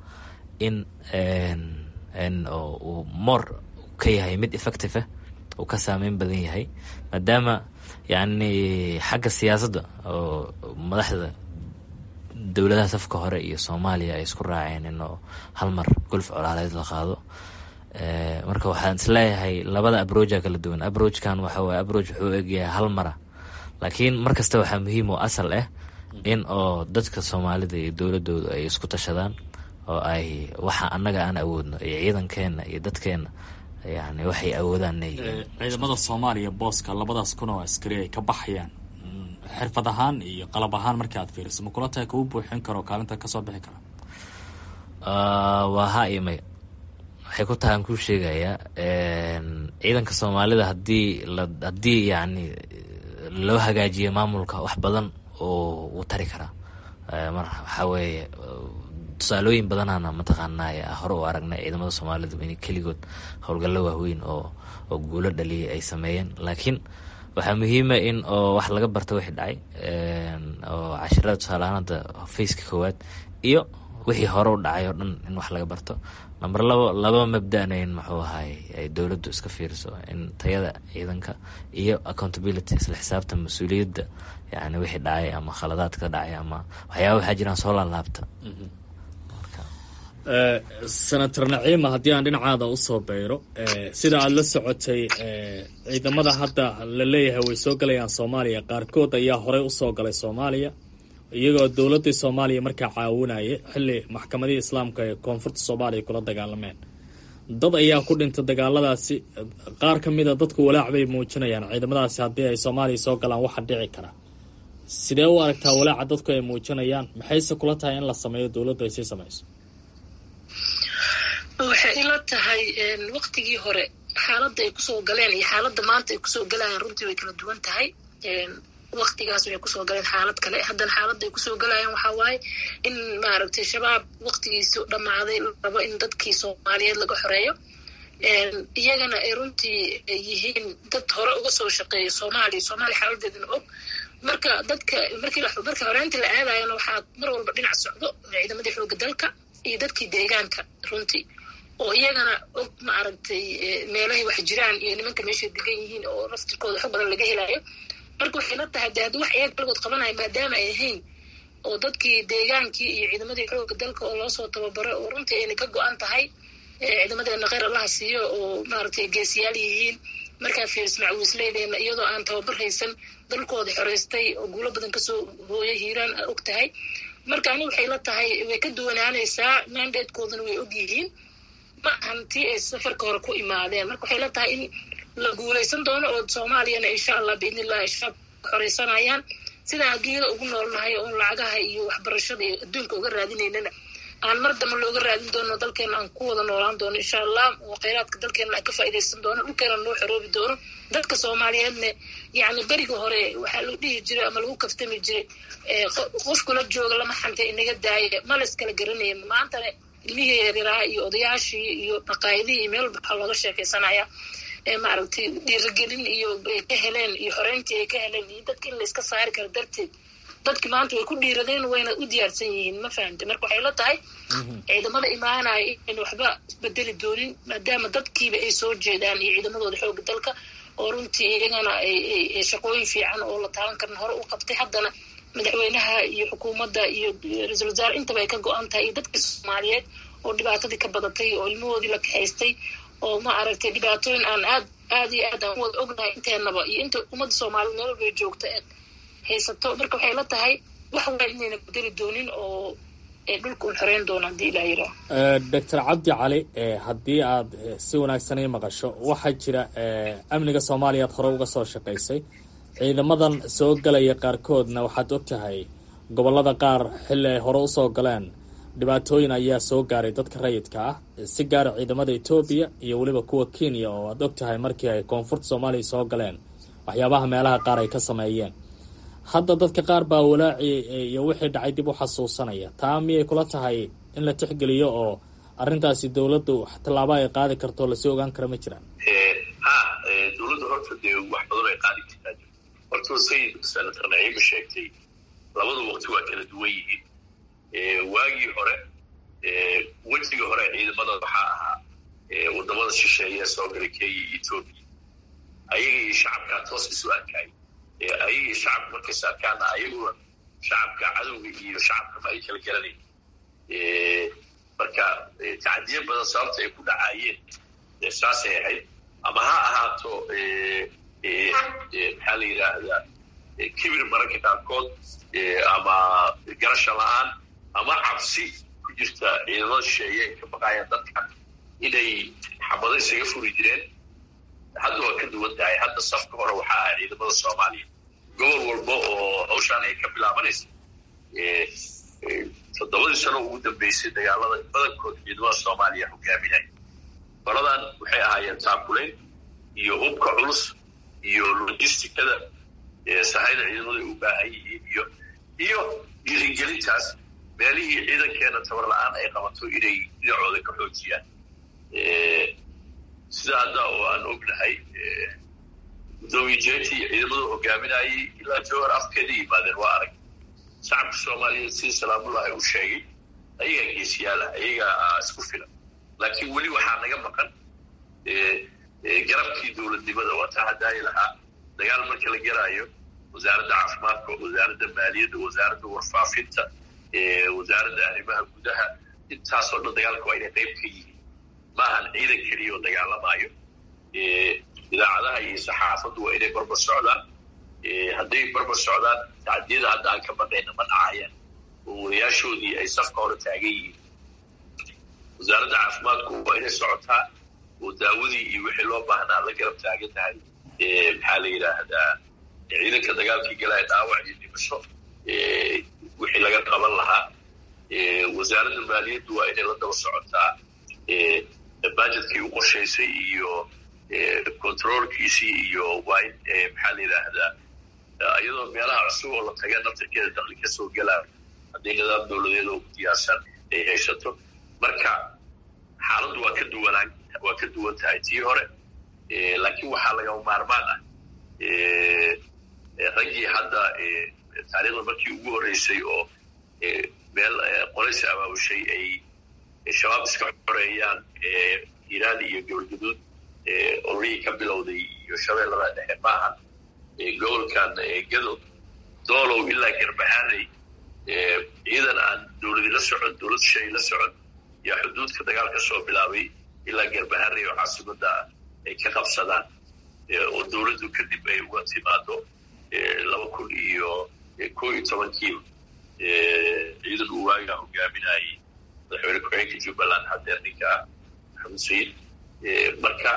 in uu moor ka yahay mid effective ah uu ka saameyn badan yahay maadaama yacni xagga siyaasadda oo madaxda dowladaha safka hore iyo soomaaliya ay isku raaceen inuu hal mar gulf colaaleed la qaado marka waxaan isleeyahay labada abroja kala duwan abrojkan waxa waye abroj wuxuu egyahay hal mara laakiin mar kasta waxaa muhiim oo asal ah in oo dadka soomaalida iyo dowladooda ay isku tashadaan oo ay waxa annaga aan awoodno iyo ciidankeena iyo dadkeena yani waxay awoodaan ciidamada soomaaliya booska labadaas kun oo askari ay ka baxayaan xirfad ahaan iyo qalab ahaan markii aad fiiriso ma kula tahay kuu buuxin karo kaalinta kasoo bixi kara waa ha iyo maya waxay ku tahay aan kuu sheegayaa ciidanka soomaalida hadii la haddii yacni loo hagaajiyo maamulka wax badan oo wuu tari karaa mar waxaa weeye tusaalooyin badanaana mataqaanaa hore u aragnay ciidamada soomaalida in keligood howlgallo waaweyn oo oo guulo dhaliyay ay sameeyeen laakiin waxaa muhiima in oo wax laga barto wixii dhacay oo cashirada tusaaleahaan hadda faceka koowaad iyo wixii hore u dhacay oo dhan in wax laga barto number labo laba mabdana in muxuu ahaay ay dowladdu iska fiiriso in tayada ciidanka iyo accountability isla xisaabta mas-uuliyadda yani wixii dhacay ama khaladaadka dhacay ama waxyaaba waxaa jiraan soo laalaabta senator naciima haddii aan dhinacaada usoo beyro sida aada la socotay ciidamada hadda la leeyahay way soo galayaan soomaaliya qaarkood ayaa horey usoo galay soomaaliya iyagoo dowladii soomaaliya markaa caawinaya xili maxkamadihii islaamka ee koonfurta soomaaliya kula dagaalameen dad ayaa ku dhintay dagaaladaasi qaar ka mida dadku walaac bay muujinayaan ciidamadaasi haddii ay soomaaliya soo galaan waxa dhici kara sidee u aragtaa walaaca dadku ay muujinayaan maxayse kula tahay in la sameeyo dowladdu ay sii sameyso waxay ila tahay waktigii hore xaaladda ay kusoo galeen iyo xaaladda maanta ay kusoo galayaan runtii way kala duwan tahay waktigaas waxay kusoo galeen xaalad kale haddana xaaladda ay kusoo galayaan waxaa waaye in maaragtay shabaab waktigiisu dhammaaday rabo in dadkii soomaaliyeed laga xoreeyo iyagana ay runtii yihiin dad hore uga soo shaqeeya soomaaliya soomaaliya xaaladeedana og marka dadka markii marka horeynta la aadayana waxaa mar walba dhinac socdo ciidamadii xooga dalka iyo dadkii deegaanka runtii oo iyagana og maaragtay meelahay wax jiraan iyo nimanka meeshay degan yihiin oo naftirkooda xog badan laga helayo marka waxay la tahay de haddii wax iyaga kaligood qabanaya maadaama ay ahayn oo dadkii deegaankii iyo ciidamadii xooga dalka oo loosoo tababaray oo runtii ayna ka go-an tahay ciidamadeena kheyr allaha siiyo oo maaragtay geesiyaal yihiin markaa fiiris macwiisleydeena iyadoo aan tababar haysan dalkooda xoreystay oo guulo badan kasoo hooya hiiraan a og tahay marka ani waxay la tahay way ka duwanaanaysaa mandatekoodana way og yihiin ma ahan tii ay safarka hore ku imaadeen marka waxay la tahay in la guulaysan doono oo soomaaliyana insha allah biidni illahi shabaab xoreysanayaan sidaan adduunyada ugu noolnahay oon lacagaha iyo waxbarashada iyo adduunka uga raadinaynana aan mar damba looga raadin doono dalkeena aan ku wada noolaan doono insha allah oo kheyraadka dalkeena aan ka faa'iidaysan doono dhulkeena loo xoroobi doono dadka soomaaliyeedna yacni beriga hore waxaa lagu dhihi jiray ama lagu kaftami jiray qofkula jooga lama xanta inaga daaya ma la iskala garanaya maantana ilmihii yaryaraha iyo odayaashii iyo dhaqaayadihii iyo meel walba waxaa looga sheekaysanaya maaragtay dhiirigelin iyo ay ka heleen iyo xoreyntii ay ka heleen iyo dadka in la iska saari karo darteed dadki maanta way ku dhiiradeen wayna u diyaarsan yihiin ma fahamte marka waxay la tahay ciidamada imaanaya in waxba isbedeli doonin maadaama dadkiiba ay soo jeedaan iyo ciidamadooda xooga dalka oo runtii iyagana ay shaqooyin fiican oo la taaban karin hore u qabtay haddana madaxweynaha iyo xukuumadda iyo ra-iisul wasaare intaba ay ka go-an tahay iyo dadkii soomaaliyeed oo dhibaatadii ka badatay oo ilmahoodii la kaxaystay oo ma aragtay dhibaatooyin aan aad aad iyo aad aan u wada ognahay inteenaba iyo inta ummadda soomaaliyed meel walbay joogta haysato marka waxay la tahay wax weyn inayna bedeli doonin oo dhulka un xoreyn doona haddii ilaa yiraa doctor cabdi cali haddii aad si wanaagsan ii maqasho waxaa jira amniga soomaaliya aad hore uga soo shaqaysay ciidamadan soo galaya qaarkoodna waxaad og tahay gobollada qaar xilli ay hore usoo galeen dhibaatooyin ayaa soo gaaray dadka rayidka ah si gaara ciidamada etoobiya iyo weliba kuwa kenya oo aad og tahay markii ay koonfurta soomaaliya soo galeen waxyaabaha meelaha qaar ay ka sameeyeen hadda dadka qaar baa walaaci iyo wixii dhacay dib u xasuusanaya taa miyay kula tahay in la tixgeliyo oo arrintaasi dowladdu tallaabo ay qaadi karto lasii ogaan kara ma jiraan ha dowladda horta dee wax badan ay qaadi kartaa horta sayid senator naciima sheegtay labada waqti waa kala duwan yihiin waagii hore wejiga hore ciidamada waxaa ahaa wadamada shisheeye soo galay kenya iyo etoobiya ayaga iyo shacabkaa toos isu arkay ayaga iyo shacabka markays arkaana ayaguna shacabka cadowga iyo shacabkama ay kala garanayn marka tacdiyo badan sababta ay ku dhacaayeen saasay ahayd ama ha ahaato maxaa la yidhaahdaa kibir mararka qaarkood ama garasha la-aan ama cabsi ku jirta ciidamada shisheeye ay ka baqaayaan dadka inay xabado isaga furi jireen hadda waa ka duwan tahay hadda safka hore waxaa ah ciidamada soomaaliya gobol walba oo hawshaan ay ka bilaabanaysa toddobadii sano ugu dambeysay dagaalada badankood ciidamada soomaaliya hogaaminaya qoladan waxay ahaayeen taakulayn iyo hubka culus iyo logisticada sahayda ciidamada ay u baahan yihiin iyo iyo dhiirigelintaas meelihii ciidankeena tabar la-aan ay qabato inay dhinacooda ka xoojiyaan sida hadda oo aan ognahay gudoomiye jeeti ciidamadu hogaaminayay ilaa jowhar afkeeda yimaadeen waa arag shacabka soomaaliyeed sida salaamullahi uu sheegay ayagaa geesiyaala ayagaa isku filan laakiin weli waxaa naga maqan garabkii dowladnimada waata hadaayi lahaa dagaal marka la garaayo wasaaradda caafimaadka wasaaradda maaliyadda wasaaradda warfaafinta wasaaradda arrimaha gudaha intaasoo dhan dagaalka waa inay qayb ka yihiin ma ahan ciidan keliya oo dagaalamaayo idaacadaha iyo saxaafaddu waa inay barbar socdaan hadday barbar socdaan tacdiyada hadda aan ka badhayna ma dhacayaan oo wadayaashoodii ay safka hore taagan yihiin wasaaradda caafimaadku waa inay socotaa oo daawadii iyo wixii loo baahnaa la garab taagan tahay maxaa la yidhaahdaa ciidanka dagaalkii galaya dhaawac iyo dhimasho wixii laga qaban lahaa wasaaradda maaliyaddu waa inay la daba socotaa bajetkii u qorshaysay iyo controolkiisii iyo waa in maxaa la yidhaahdaa iyadoo meelaha cusub oo la taga naftarkeeda dakli ka soo gelaa haddii nidaam dowladeed oo diyaarsan ay haysato marka xaaladdu waa ka duwanaan waa ka duwan tahay tii hore laakiin waxaa lagama maarmaan ah raggii hadda taariikhda markii ugu horreysay oo meel qolaysi abaabushay ay shabaab iska xoreeyaan iiraan iyo gobolgaduud ololihii ka bilowday iyo shabeellada dhexe maahan gobolkan gado doolow ilaa garbahaanay ciidan aan dowladi la socon dowlad shay la socon yaa xuduudka dagaal ka soo bilaabay ilaa garbahaanay oo caasimada ay ka qabsadaan oo dowladdu kadib ay uga timaado laba kun iyo ko iyo tobankiiba ciidan uu waagaa hogaaminayay madaxweyne ku-xigeenka jubbaland hadeer ninka ah maxamed sayid marka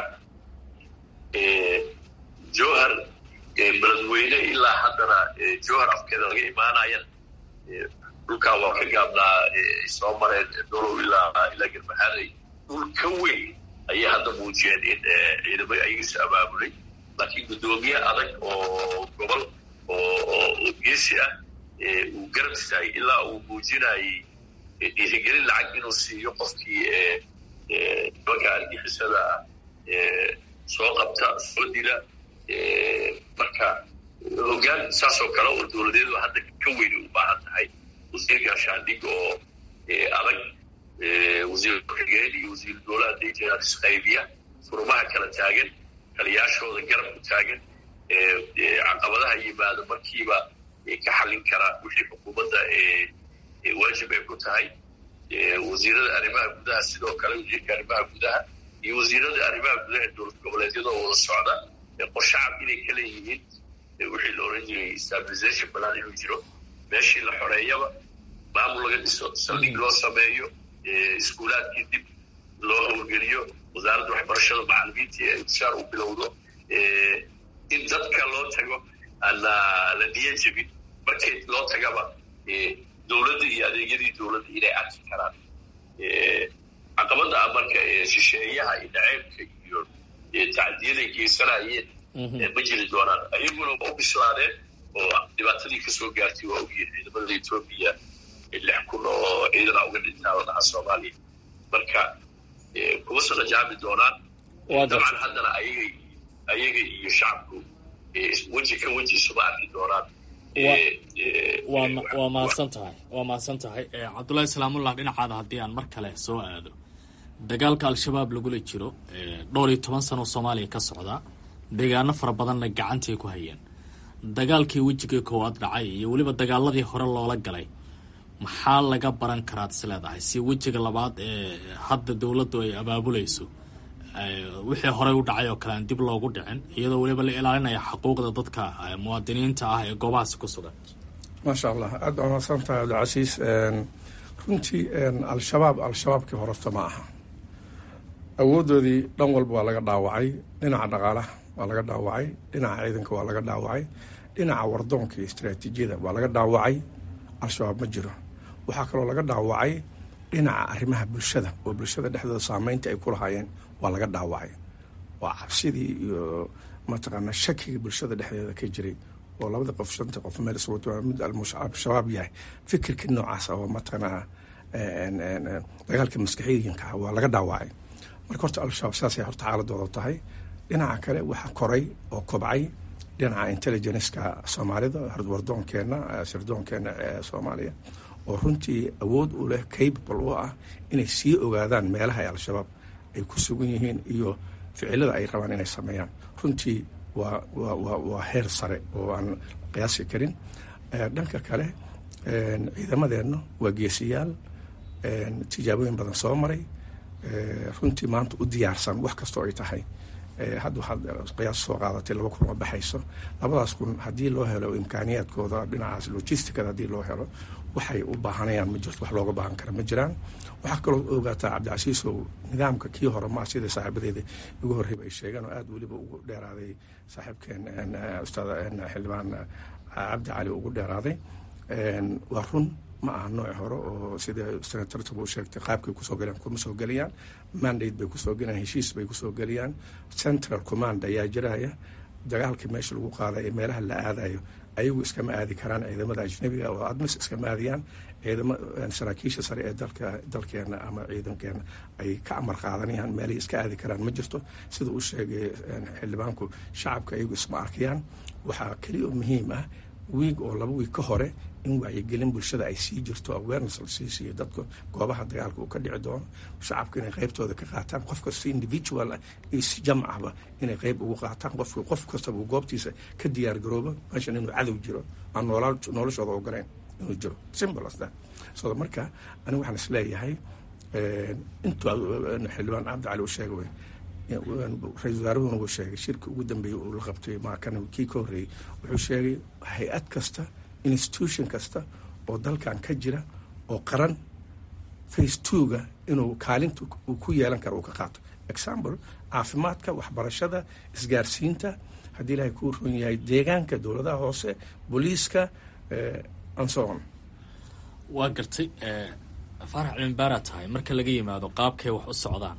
jowhar beledweyne ilaa haddana jowhar afkeeda laga imaanayana dhulkaa waa ka gaabnaa soo mareen dolow ilaa ilaa garbahaanay dhul ka weyn ayay hadda muujiyeen in ciidamada ayagiisu abaabulay laakiin guddoomiye adag oo gobol oo geesi ah uu garab istaagay ilaa uu muujinayay dhiirigelin lacag inuu siiyo qofkii nimanka argixisada ah soo qabta soo dila marka hoggaan saasoo kale oo dowladeedu hadda ka weyni u baahan tahay wasiir gaashaandhig oo adag wasiir ku-xigeen iyo wasiir dowlaha hadday jiraan isqaybiya furmaha kala taagan taliyaashooda garab ku taagan caqabadaha yimaado markiiba ka xallin kara wixii xukuumadda waajib ay ku tahay wasiirada arrimaha gudaha sidoo kale wasiirka arrimaha gudaha iyo wasiirada arrimaha gudaha ee dowlad goboleedyadoo wada socda qorshacab inay ka leeyihiin wixii la oran jiray stabilization balan inuu jiro meeshii la xoreeyaba maamul laga dhiso saldhig loo sameeyo iskuulaadkii dib loo howlgeliyo wasaaradda waxbarashada macalimiintii ay ushaar u bilowdo in dadka loo tago aan la niya jebin markii loo tagaba dowladda iyo adeegyadii dowladda inay arki karaan caqabada ah marka shisheeyaha iyo dhaceebka iyo tacdiyaday geysanayeen ma jiri doonaan ayaguna waa u bislaadeen oo dhibaatadii kasoo gaartay waa ogyihin ciidamada etoobiya lix kun oo ciidana uga dhintaa la dhahaa soomaaliya marka kuma saqajaami doonaan dabcan haddana ayagay ayaga iyo shacabku weji ka weji isuma arki doonaan waa mahadsan tahay waa mahadsan tahay cabdullahi salaamullah dhinacaada haddii aan mar kale soo aado dagaalka al-shabaab lagula jiro dhowr iyo toban sano soomaaliya ka socdaa deegaano fara badanna gacantay ku hayeen dagaalkii wejigii koowaad dhacay iyo weliba dagaaladii hore loola galay maxaa laga baran karaad is leedahay si wejiga labaad ee hadda dowladdu ay abaabulayso wixii horey u dhacay oo kale aan dib loogu dhicin iyadoo weliba la ilaalinaya xuquuqda dadka muwaadiniinta ah ee goobahaasi ku sugan maasha allah aad baa mahadsan tahay cabdilcasiis runtii al-shabaab al-shabaabkii hororta ma aha awoodoodii dhan walba waa laga dhaawacay dhinaca dhaqaalaha waa laga dhaawacay dhinaca ciidanka waa laga dhaawacay dhinaca wardoonka iyo istaraatiijiyada waa laga dhaawacay al-shabaab ma jiro waxaa kaloo laga dhaawacay dhinaca arrimaha bulshada oo bulshada dhexdooda saameynta ay ku lahaayeen waa laga dhaawacay waa cabsidii iyo mataqaanaa shakiga bulshada dhexdeeda ka jiray oo labada qof shanta qof meel iswato mid al-shabaab yahay fikirka noocaas oo mataqaanaa dagaalka maskaxiyiinka ah waa laga dhaawacay marka horta al-shabaab saasay horta xaaladooda tahay dhinaca kale waxaa koray oo kobcay dhinaca intelligenceka soomaalida wardoonkeena sirdoonkeena ee soomaaliya oo runtii awood u leh capable u ah inay sii ogaadaan meelaha ay al-shabaab ay ku sugan yihiin iyo ficilada ay rabaan inay sameeyaan runtii waa waa waa waa heer sare oo aan qiyaasi karin dhanka kale ciidamadeenna waa geesiyaal tijaabooyin badan soo maray runtii maanta u diyaarsan wax kastoo ay tahay hadda waxaad qiyaas soo qaadatay laba kun oo baxayso labadaas kun haddii loo helo imkaaniyaadkooda dhinacaas logisticada haddii loo helo waxay u baahanayaan ma jirto wax looga baahan kara ma jiraan waxaa kaloo ogaataa cabdicasiisow nidaamka kii hore maa sida saaxiibadeeda igu horreyba ay sheegeen oo aada weliba ugu dheeraaday saaxiibkeen ustaad xildhibaan cabdi cali ugu dheeraaday waa run ma aha nooc hore oo sida senatortaba u sheegtay qaabkay kusoo galeen kuma soo geliyaan mandate bay kusoo gelayaan heshiis bay kusoo geliyaan central command ayaa jiraya dagaalka meesha lagu qaadayo meelaha la aadayo ayagu iskama aadi karaan ciidamada ajnabiga oo admis iskama aadiyaan ciidamo saraakiisha sare ee dalka dalkeena ama ciidankeena ay ka amar qaadanayaan meelay iska aadi karaan ma jirto sida uu sheegay xildhibaanku shacabka ayagu isma arkayaan waxaa keliya oo muhiim ah wiig oo laba wiig ka hore in wacyigelin bulshada ay sii jirto awareness la sii siiyo dadka goobaha dagaalka uu ka dhici doono shacabka inay qaybtooda ka qaataan qof kasta individual ah iyo si jamcaba inay qayb ugu qaataan qof qof kastaba uu goobtiisa ka diyaar garoobo meeshan inuu cadow jiro aan noolaa noloshooda ogolayn inuu jiro simple as that so marka aniga waxaan isleeyahay intuu xildhibaan cabdi cali uu sheegay wey ra-isul wasaaruhuna wuu sheegay shirka ugu dambeeyey uu la qabtay maakan kii ka horreeyey wuxuu sheegay hay-ad kasta institution kasta oo dalkan ka jira oo qaran face twoga inuu kaalinta uu ku yeelan karo uu ka qaato example caafimaadka waxbarashada isgaarsiinta haddii ilaahay kuu ron yahay deegaanka dowladaha hoose booliiska anson waa gartay faarax cimbaara tahay marka laga yimaado qaabkay wax u socdaan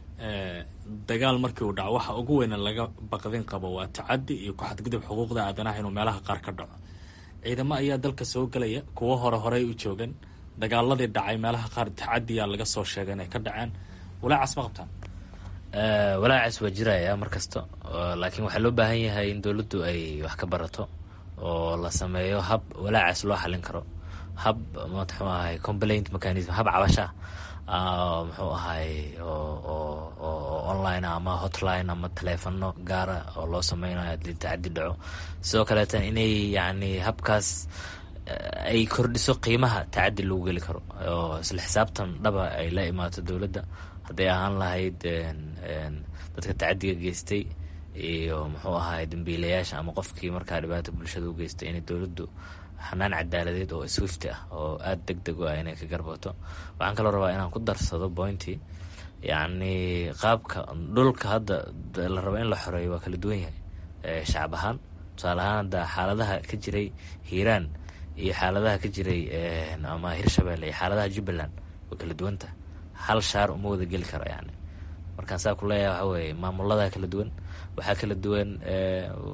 dagaal markii uu dhaco waxa ugu weyna laga baqdin qabo waa tacadi iyo ku-xadgudub xuquuqda aadanaha inuu meelaha qaar ka dhaco ciidamo ayaa dalka soo gelaya kuwo hore horey u joogan dagaaladii dhacay meelaha qaar tacadiyaa laga soo sheegay inay ka dhaceen walaacaas ma qabtaan walaacaas waa jiraya mar kasta laakiin waxaa loo baahan yahay in dowladdu ay wax ka barato oo la sameeyo hab walaacaas loo xalin karo hab muxuu ahay complaint mechanism hab cabasha muxuu ahay oo online ama hotline ama taleefano gaara oo loo sameynayo hadii tacadi dhaco sidoo kaleetan inay yacni habkaas ay kordhiso qiimaha tacadi lagu geli karo oo isla xisaabtan dhaba ay la imaato dowladda hadday ahaan lahayd dadka tacadiga geystay iyo muxuu ahay dambiilayaasha ama qofkii markaa dhibaata bulshada u geystay inay dowladdu xanaan cadaaladeed oo swifti ah oo aada deg deg u ah inay ka garbato waxaan kaloo rabaa inaan ku darsado pointy yacni qaabka dhulka hadda la rabo in la xoreeyo waa kala duwan yahay shacab ahaan tusaale ahaan hadda xaaladaha ka jiray hiiraan iyo xaaladaha ka jiray ama hirshabelle iyo xaaladaha jubbaland way kala duwantah hal shaar uma wada geli karo yani markaan saa ku leeyahay waxa weeye maamuladaa kala duwan waxaa kala duwan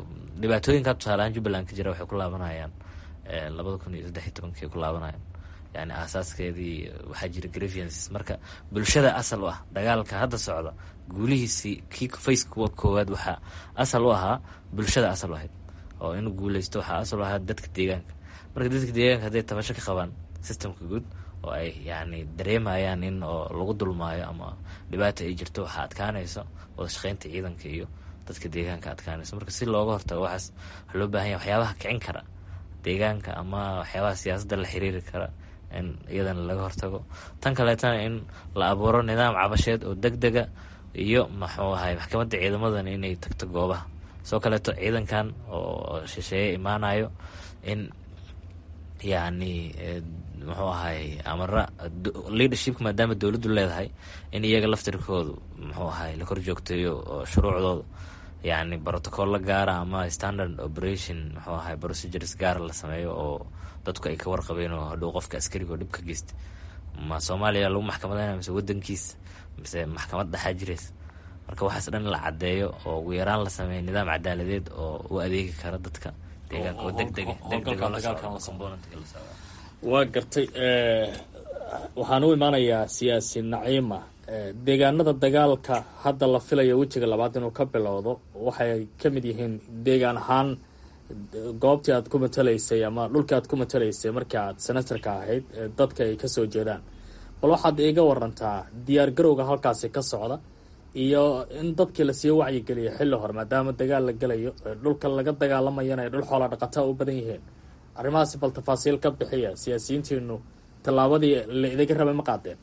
dhibaatooyinka tusaale ahaan jubbaland ka jira waxay ku laabanayaan labada kun iyo saddex iyo tobankii ku laabanayaan yani aasaaskeedii waxaa jira grievances marka bulshada asal u ah dagaalka hadda socda guulihiisii kii facekuwa koowaad waxaa asal u ahaa bulshada asal u ahayd oo inuu guuleysto waxaa asal u ahaa dadka deegaanka marka dadka deegaanka hadday tabasho ka qabaan systemka guud oo ay yani dareemayaan in oo lagu dulmaayo ama dhibaata ay jirto waxaa adkaanayso wada shaqeynta ciidanka iyo dadka deegaanka adkaanayso marka si looga hortago waxaas waxaa loo bahan yahay waxyaabaha kicin kara deegaanka ama waxyaabaha siyaasadda la xiriiri kara in iyadana laga hortago tan kaleetana in la abuuro nidaam cabasheed oo deg dega iyo maxuu ahay maxkamadda ciidamadan inay tagto goobaha soo kaleeto ciidankan oo shisheeye imaanayo in yacni muxuu ahay amara leadershipka maadaama dowladdu leedahay in iyaga laftirkoodu muxuu ahay la kor joogteeyo oo shuruucdooda yacni brotocolla gaara ama standard operation muxuu ahay procedures gaara la sameeyo oo dadku ay ka warqabeen oo hadhow qofka askariga oo dhib ka geysta ma soomaaliya lagu maxkamadayna mise wadankiisa mise maxkamad dhaxaa jiraysa marka waxaas dhan la caddeeyo oo ugu yaraan la sameeyo nidaam cadaaladeed oo u adeegi kara dadka deegaanka oo degdega waa gartay waxaan u imaanayaa siyaasi naciima deegaanada dagaalka hadda la filayo wejiga labaad inuu ka bilowdo waxay ka mid yihiin deegaan ahaan goobtii aad ku matalaysay ama dhulkii aad ku matalaysay markii aad senatarka ahayd dadka ay kasoo jeedaan bal waxaad iiga warantaa diyaar garowga halkaasi ka socda iyo in dadkii lasii wacyigeliyo xilli hore maadaama dagaal la gelayo dhulka laga dagaalamayana ay dhul xoola dhaqataa u badan yihiin arrimahaasi bal tafaasiil ka bixiya siyaasiyiintiinu tallaabadii la idaga rabay ma qaadeen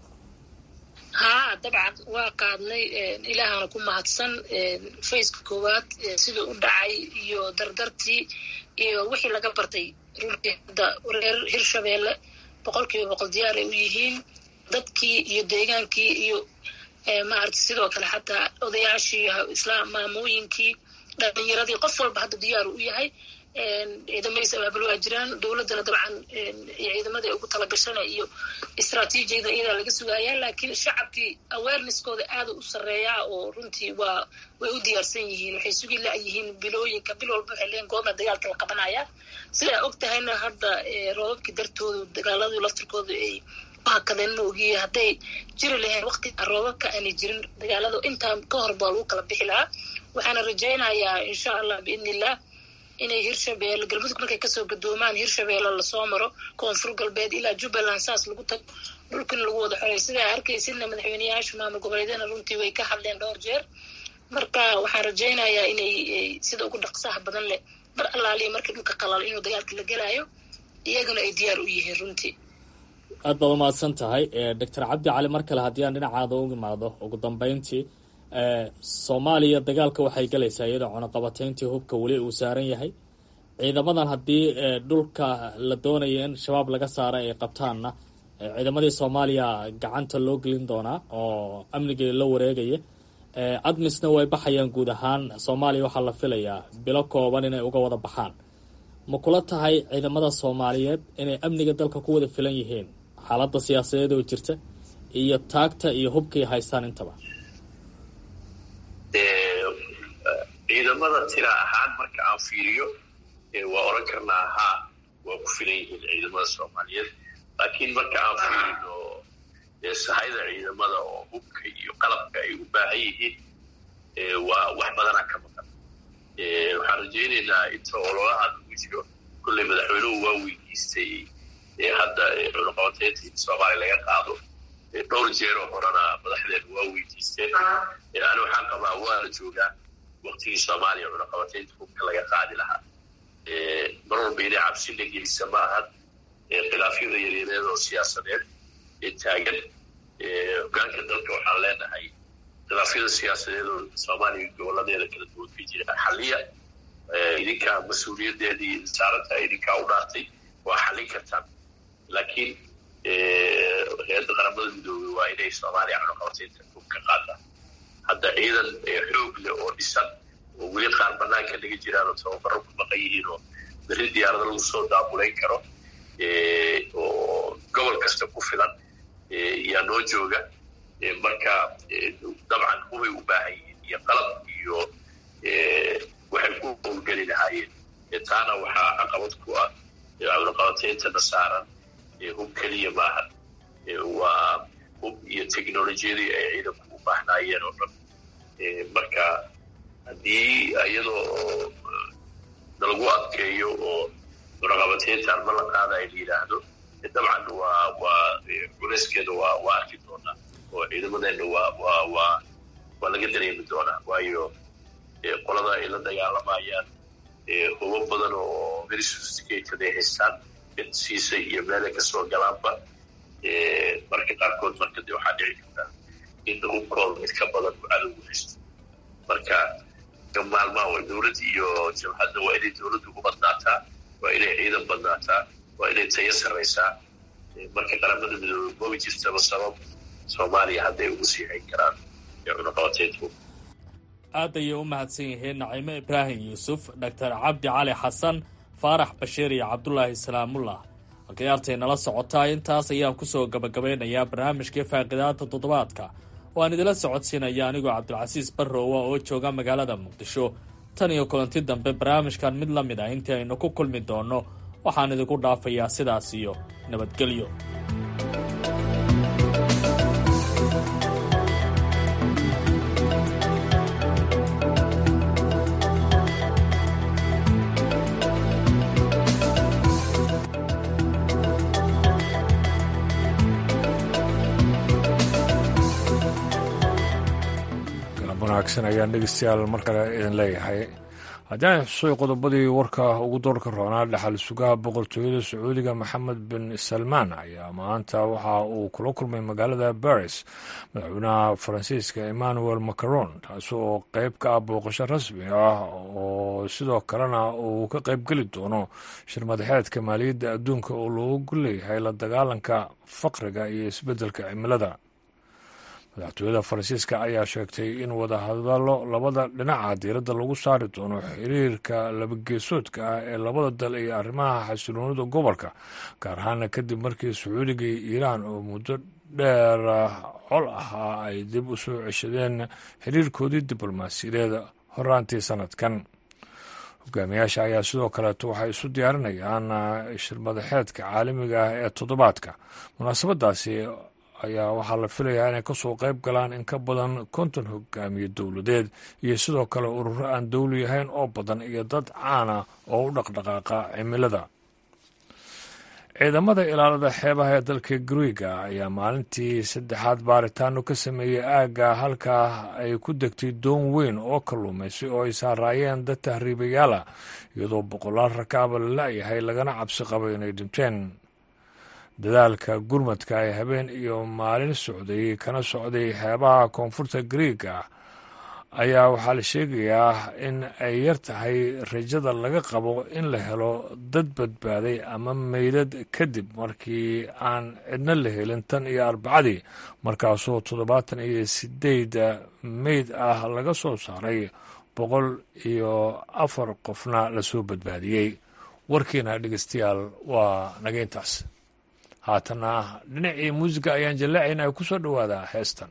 haa dabcan waa qaadnay ilaahana ku mahadsan faceka koowaad siduu u dhacay iyo dardartii iyo wixii laga bartay runtii hadda reer hirshabeelle boqol kiiba boqol diyaar ay u yihiin dadkii iyo deegaankii iyo maarata sidoo kale xataa odayaashii islaam maamooyinkii dhalinyaradii qof walba hadda diyaar u yahay ciidamadiis abaabul waa jiraan dowladdana dabcan ciidamadii ugu talagashana iyo istraatiijiyada iyadaa laga sugayaa laakiin shacabkii awareneskooda aada u sareeyaa oo runtii waa way u diyaarsan yihiin waxay sugi la-yihiin bilooyinka bil walba waxay leeyiin goorma dagaalka la qabanaya sidaa og tahayna hadda roobabkii dartoodu dagaaladii laftirkooda ay hakadeen ma ogiye hadday jiri lahayn waqti roobabka aanay jirin dagaalada intaa ka hor baa lagu kala bixi lahaa waxaana rajaynayaa insha allah biidni illah inay hirshabeelle galmudug markay kasoo gadoomaan hirshabeelle lasoo maro koonfur galbeed ilaa jubbaland saas lagu tago dhulkana lagu wada xoray sidaa arkaysidna madaxweyneyaasha maamul goboleedyana runtii way ka hadleen dhowr jeer marka waxaan rajaynayaa inay sida ugu dhaqsaha badan leh mar allaaliya markii dhulka qalalo inuu dagaalka la gelaayo iyaguna ay diyaar u yihiin runtii aad baad umahadsan tahay doctor cabdi cali mar kale haddii aan dhinacaada u imaado ugu dambeyntii soomaaliya dagaalka waxay galaysaa iyadoo cunaqabateyntii hubka weli uu saaran yahay ciidamadan haddii dhulka la doonaya in shabaab laga saara ay qabtaanna ciidamadii soomaaliya gacanta loo gelin doonaa oo amnigii la wareegaya admisna way baxayaan guud ahaan soomaaliya waxaa la filayaa bilo kooban inay uga wada baxaan ma kula tahay ciidamada soomaaliyeed inay amniga dalka ku wada filan yihiin xaaladda siyaasadeed oo jirta iyo taagta iyo hubkay haystaan intaba ciidamada tira ahaan marka aan fiiriyo waa oran karnaa haa waa ku filan yihiin ciidamada soomaaliyeed laakiin marka aan fiirino sahayda ciidamada oo hubka iyo qalabka ay u baahan yihiin waa wax badanaa ka maqan waxaan rajaynaynaa inta ololaha lagu jiro kolley madaxweynuhu waa weydiistay hadda cunaqabateynta in soomaaliya laga qaado dhowr jeeroo horena madaxdeenu waa weydiisteen ani waxaan qabaa waa la joogaa waktigii soomaaliya cunaqabateynta hubka laga qaadi lahaa mar walba inay cabsi la gelisa ma ahan khilaafyada yaryareed oo siyaasadeed ee taagan hogaanka dalka waxaan leenahay khilaafyada siyaasadeed oo soomaaliya goboladeeda kala duwan ka jira xaliya idinkaa mas-uuliyadeedii saarantaha idinkaa u dhaartay waa xallin kartaan laakiin hay-adda qaramada midoobey waa inay soomaaliya cunaqabateynta hubka qaadaan hadda ciidan xoog leh oo dhisan oo weli qaar banaanka laga jiraan oo tababaro ku maqan yihiin oo berri diyaarada lagu soo daabulayn karo oo gobol kasta ku filan yaa noo jooga marka dabcan hubay u baahan yihiin iyo qalab iyo waxay ku howlgeli lahaayeen taana waxaa caqabad ku ah cunaqabateyntana saaran hub keliya maaha waa hub iyo technolojiyadii ay ciidanku u baahnaayeen oo dhan marka haddii iyadoo nalagu adkeeyo oo muraqabateyntaan ma la qaada ay la yidhaahdo dabcan waa waa culeyskeeda waa waa arki doonaa oo ciidamadeenna waa waa waa waa laga dareemi doonaa waayo qolada ay la dagaalamayaan hubo badan oo very sophisticated ay haystaan mid siisay iyo meelay kasoo galaanba marka qaarkood marka de waxaa dhici kartaa in hubkooda mid ka badan uu cadowgu haysto marka maalmaha way dowladda iyo jabhadda waa inay dowladdu u badnaataa waa inay ciidan badnaataa waa inay tayo sarraysaa marka qaramada midoobe moogi jirtaba sabab soomaaliya hadday ugu sii hayn karaan ee cunaqabateyntu aad ayay u mahadsan yihiin naciime ibraahim yuusuf doctor cabdi cali xasan faarax bashiir iyo cabdulaahi salaamullah halkayaartay nala socotaa intaas ayaan kusoo gabagabeynayaa barnaamijkii faaqidaada toddobaadka oo aan idila socodsiinaya anigoo cabdilcasiis barrowa oo jooga magaalada muqdisho tan iyo kulanti dambe barnaamijkan mid la mid ah intii aynu ku kulmi doonno waxaan idinku dhaafayaa sidaas iyo nabadgelyo wanaagsan ayaan dhegeystayaal mar kale idin leeyahay haddii aan xusuy qodobadii warka ugu doorka roonaa dhaxal sugaha boqortooyada sacuudiga maxamed bin salmaan ayaa maanta waxa uu kula kulmay magaalada baris madaxweynaha faransiiska emmanuel macron taasi oo qeyb ka ah booqasho rasmi ah oo sidoo kalena uu ka qeybgeli doono shirmadaxeedka maaliyadda adduunka oo loogu leeyahay la dagaalanka faqriga iyo isbeddelka cimilada madaxtooyada faransiiska ayaa sheegtay in wadahadallo labada dhinaca diiradda lagu saari doono xiriirka labageesoodka ah ee labada dal iyo arrimaha xasiloonida gobolka gaar ahaana kadib markii sacuudiga iyo iiraan oo muddo dheer col ahaa ay dib u soo ceshadeen xiriirkoodii diblomaasiyadeed horaantii sanadkan hogaamiyaasha ayaa sidoo kaleeto waxay isu diyaarinayaan shirmadaxeedka caalamiga ah ee toddobaadka munaasabadaasi ayaa waxaa la filayaa inay kasoo qayb galaan in ka badan konton hogaamiye dowladeed iyo sidoo kale ururo aan dowli ahayn oo badan iyo dad caana oo u dhaqdhaqaaqa cimilada ciidamada ilaalada xeebaha ee dalka griiga ayaa maalintii saddexaad baaritaano ka sameeyey aagga halkaa ay ku degtay doon weyn oo kalluumaysay oo ay saaraayeen dad tahriibayaala iyadoo boqolaal rakaaba la la-yahay lagana cabsi qabo inay dhinteen dadaalka gurmadka ee habeen iyo maalin socday kana socday xeebaha koonfurta griiga ayaa waxaa la sheegayaa in ay yar tahay rajada laga qabo in la helo dad badbaaday ama meydad kadib markii aan cidna la helin tan iyo arbacadii markaasoo toddobaatan iyo sideed meyd ah laga soo saaray boqol iyo afar qofna lasoo badbaadiyey warkiina dhegeystayaal waa naga intaas haatana dhinacii muusiga ayaan jallacayna ay ku soo dhowaadaa heestan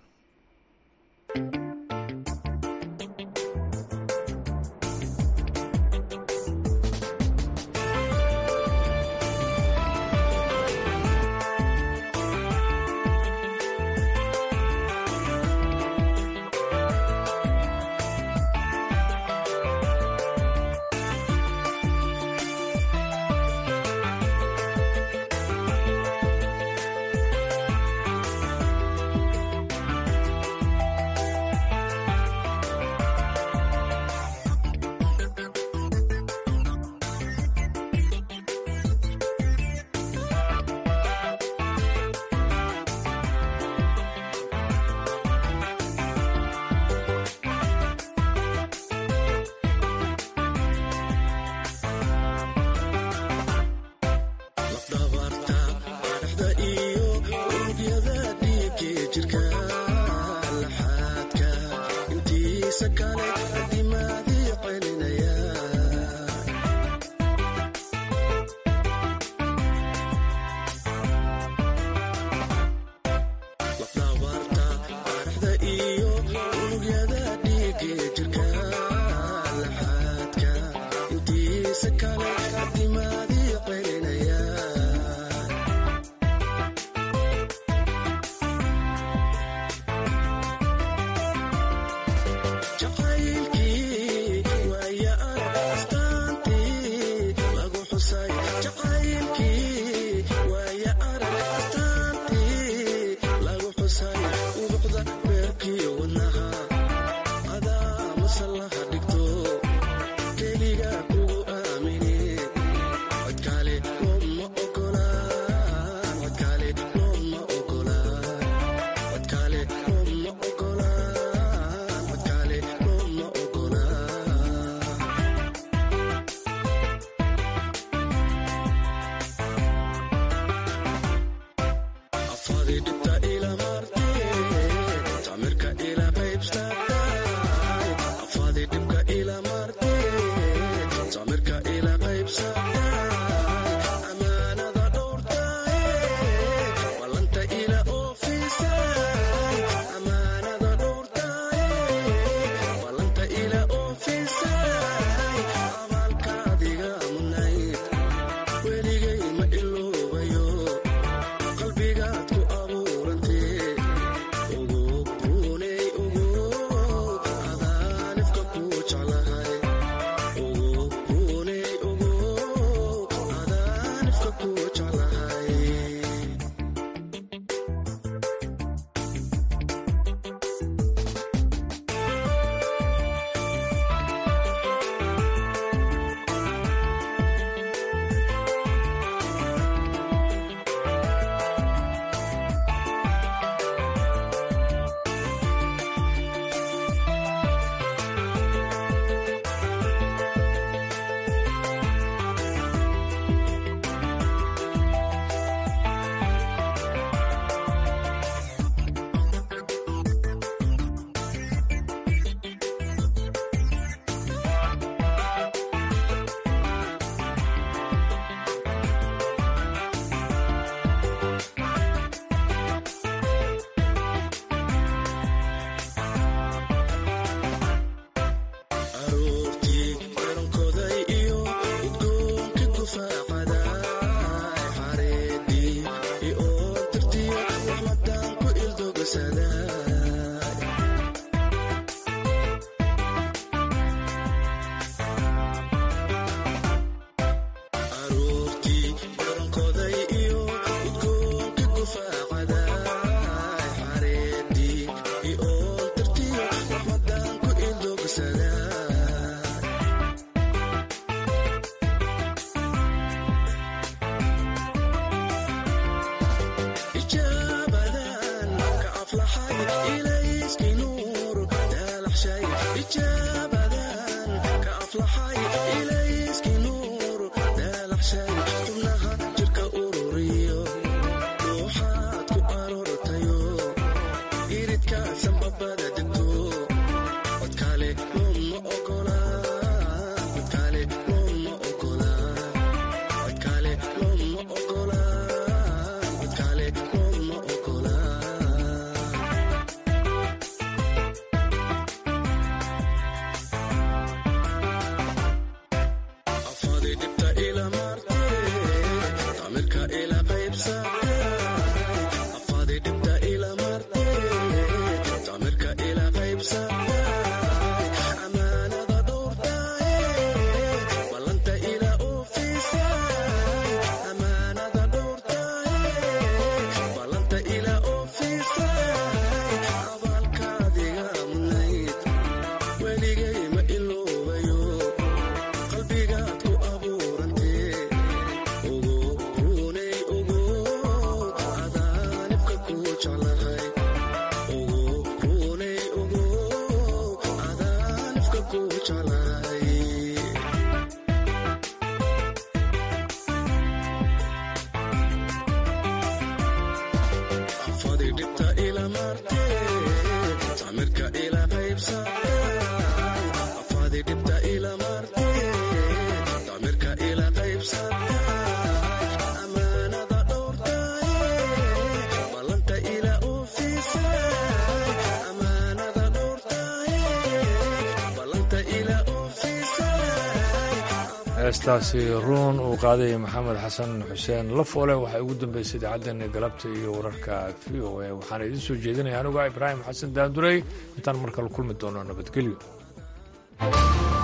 heestaasi ruun uu qaadaya maxamed xasan xuseen lafoole waxay ugu dambeysay idaacaddeena galabta iyo wararka v o a waxaana idiin soo jeedinaya anuga ibraahim xasan daandurey intaan mar kale kulmi doono nabadgelyo